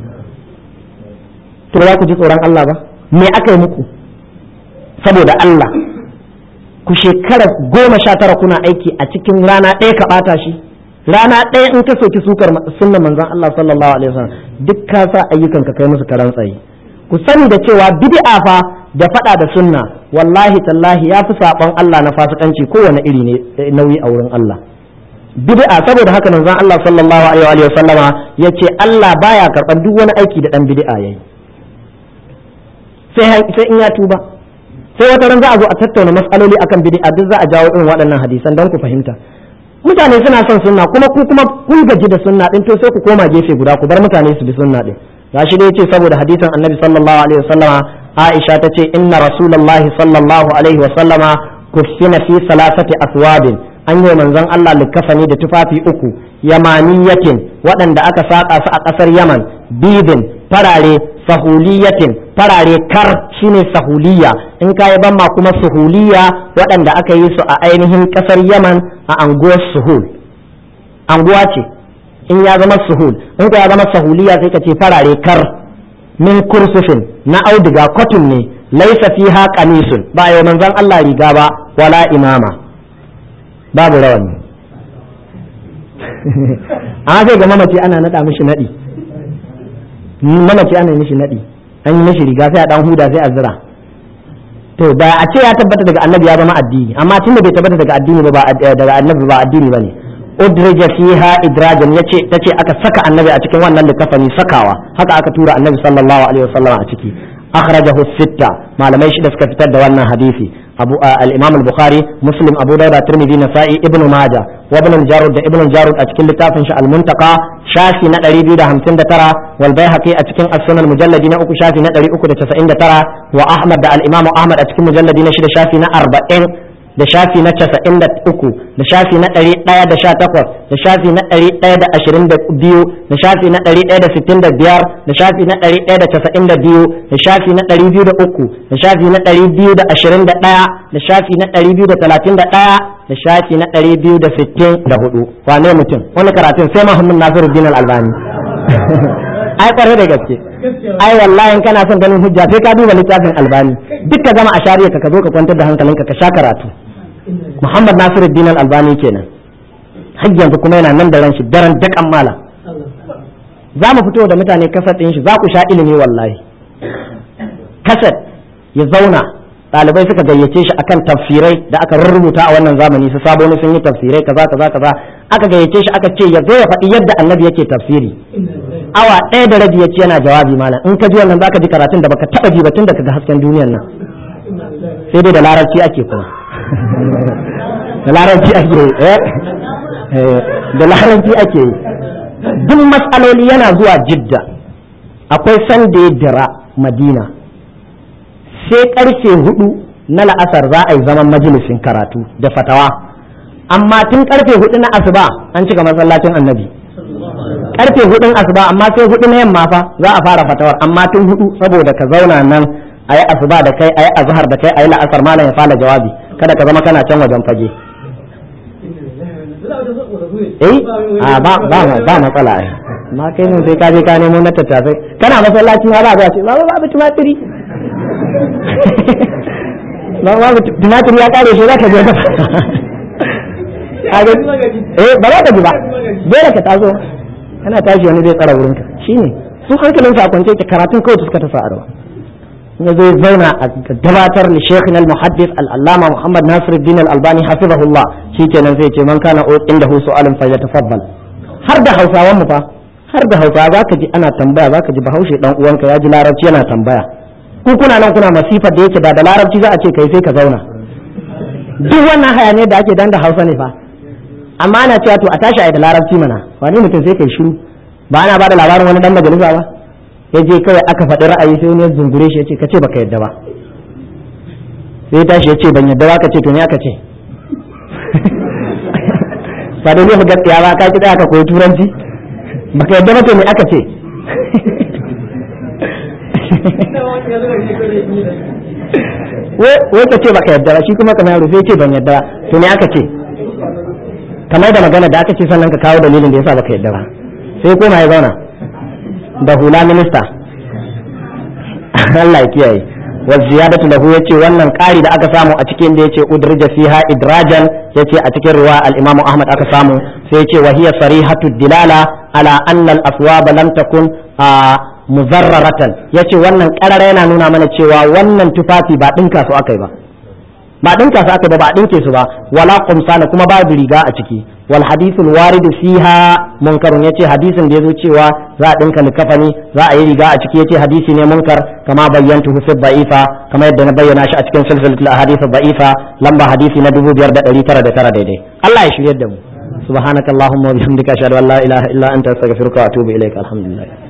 to za ku ji tsoron Allah ba me aka yi muku saboda Allah ku shekara goma sha tara kuna aiki a cikin rana ɗaya ka ɓata shi rana ɗaya in ka soki sukar sunnan manzon Allah sallallahu alaihi wasallam duk ka sa ayyukan ka kai musu karan tsaye ku sani da cewa bid'a fa da faɗa da sunna wallahi tallahi ya fi saɓon Allah na fasikanci kowane iri ne nauyi a wurin Allah bid'a saboda haka manzon Allah sallallahu alaihi wa sallama yace Allah baya karɓar duk wani aiki da dan bid'a yayi sai sai in ya tuba sai wata ran za a zo a tattauna matsaloli akan bid'a duk za a jawo irin waɗannan hadisan don ku fahimta mutane suna son sunna kuma ku kuma kun gaji da sunna din to sai ku koma gefe guda ku bar mutane su bi sunna din gashi dai yace saboda hadisin annabi sallallahu alaihi wasallama Aisha ta ce inna rasulullahi sallallahu alaihi wasallama kufina fi salasati aswabin an yi manzon Allah likafani da tufafi uku yamaniyatin waɗanda aka saƙa su a ƙasar Yaman bidin farare sahuliyatin farare kar shine sahuliya in kayi ban ma kuma suhuliya waɗanda aka yi su a ainihin ƙasar Yaman a anguwar suhul anguwa ce in ya zama suhul in ka ya zama sahuliya sai ka ce farare kar min kursufin na auduga kotun ne laisa fiha qamisun ba yau manzon Allah riga ba wala imama babu rawani amma sai ga mamaci ana nada mishi nadi mamaci ana mishi nadi an yi mishi riga sai a dan huda sai a zira to da a ce ya tabbata daga annabi ya zama addini amma tunda bai tabbata daga addini ba daga annabi ba addini bane udrija fiha idrajan yace tace aka saka annabi a cikin wannan likafani sakawa haka aka tura annabi sallallahu alaihi wasallam a ciki akhrajahu sitta malamai shida suka fitar da wannan hadisi abu al-imam al-bukhari muslim abu dawud tirmidhi nasa'i ibn majah wa ibn jarud da ibn jarud a cikin littafin shi al-muntaqa shafi na 259 wal baihaqi a cikin as-sunan mujalladi na uku shafi na 399 wa ahmad da al-imam ahmad a cikin mujalladi na shida shafi na 40 da shafi na casa'in da uku da shafi na ɗari ɗaya da sha takwas da shafi na ɗari ɗaya da ashirin da biyu da shafi na ɗari ɗaya da sittin da biyar da shafi na ɗari ɗaya da casa'in da biyu da shafi na ɗari biyu da uku da shafi na ɗari biyu da ashirin da ɗaya da shafi na ɗari biyu da talatin da ɗaya da shafi na ɗari biyu da sittin da hudu wane mutum wani karatun sai Muhammad Nasiruddin Al-Albani ai kwarai da gaske ai wallahi in kana son ganin hujja sai ka duba littafin albani duk ka zama a shari'a ka zo ka kwantar da hankalinka ka sha karatu muhammad nasiruddin albani kenan har yanzu kuma yana nan da ran shi daren dakan mala za mu fito da mutane kasar ɗin shi za ku sha ilimi wallahi kasar ya zauna ɗalibai suka gayyace shi akan tafsirai da aka rubuta a wannan zamani su sabo sun yi tafsirai kaza kaza kaza aka gayyace shi aka ce ya zo ya faɗi yadda annabi yake tafsiri awa ɗaya da rabi ya ce yana jawabi malam in ka ji wannan zaka ji karatun da baka taɓa ji ba tun da kaga hasken duniyar nan sai dai da larabci ake kuma da larabci ake eh da larabci ake yi duk matsaloli yana zuwa jidda akwai sanda ya dira madina sai karfe hudu na la'asar za a yi zaman majalisin karatu da fatawa amma tun karfe hudu na asuba an cika masallacin annabi karfe hudun asuba amma sai hudu na yamma fa za a fara fatawar amma tun hudu saboda ka zauna nan a yi asuba da kai a yi azhar da kai a yi la'asar malam ya fara jawabi kada ka zama kana can wajen fage eh a ba ba ba matsala ai ma kai mun sai ka je ka nemo na tattasai kana masallaci ma ba za ce ba ba ba tumatiri ba ba tumatiri ya kare shi za ka je ka eh ba za ka ji ba dole ka taso kana tashi wani zai tsara wurinka shine su hankalin sa kwance ke karatun kawai suka ta sa'arwa ya zai zauna a gabatar li shaykhin al-muhaddis al-allama muhammad nasiruddin al-albani hafizahullah shikenan zai ce man kana inda hu su'alun fa yatafaddal har da hausawan mu fa har da hausawa zaka ji ana tambaya zaka ji bahaushe dan uwanka ya ji larabci yana tambaya ku kuna nan kuna masifar da yake da da larabci za a ce kai sai ka zauna duk wannan hayaniyar da ake dan da hausa ne fa amma ana cewa to a tashi a da larabci mana wani mutum sai kai shiru ba ana bada labarin wani dan majalisa ba ya je kawai aka faɗi ra'ayi sai wani ya zungure shi ya ce ka ce baka yadda ba sai tashi ya ce ban yadda ba ka ce to ne aka ce ba da zai gaskiya ba ka ki aka koyi turanci baka yadda ba to ne aka ce wai ka ce baka yadda ba shi kuma kamar yaro sai ce ban yadda ba to ne aka ce kamar da magana da aka ce sannan ka kawo dalilin da yasa baka yadda ba sai koma ya zauna da hula minista Allah ya kiyaye wa ziyadatu lahu yace wannan ƙari da aka samu a cikin da yace udrija fiha idrajan yace a cikin riwaya al-Imam Ahmad aka samu sai yace wa hiya sarihatu dilala ala anna al-aswab lam takun muzarraratan yace wannan ƙarara yana nuna mana cewa wannan tufafi ba dinka su akai ba ba dinka su aka ba ba dinke su ba wala qumsana kuma babu riga a ciki wal hadithul warid fiha munkarun yace hadisin da yazo cewa za a dinka likafani za a yi riga a ciki yace hadisi ne munkar kama bayyantu fi da'ifa kama yadda na bayyana shi a cikin silsilatul ahadith da'ifa lamba hadisi na 5909 daidai Allah ya shiryar da mu subhanakallahumma wa bihamdika ashhadu an la ilaha illa anta astaghfiruka wa atubu ilaik alhamdulillah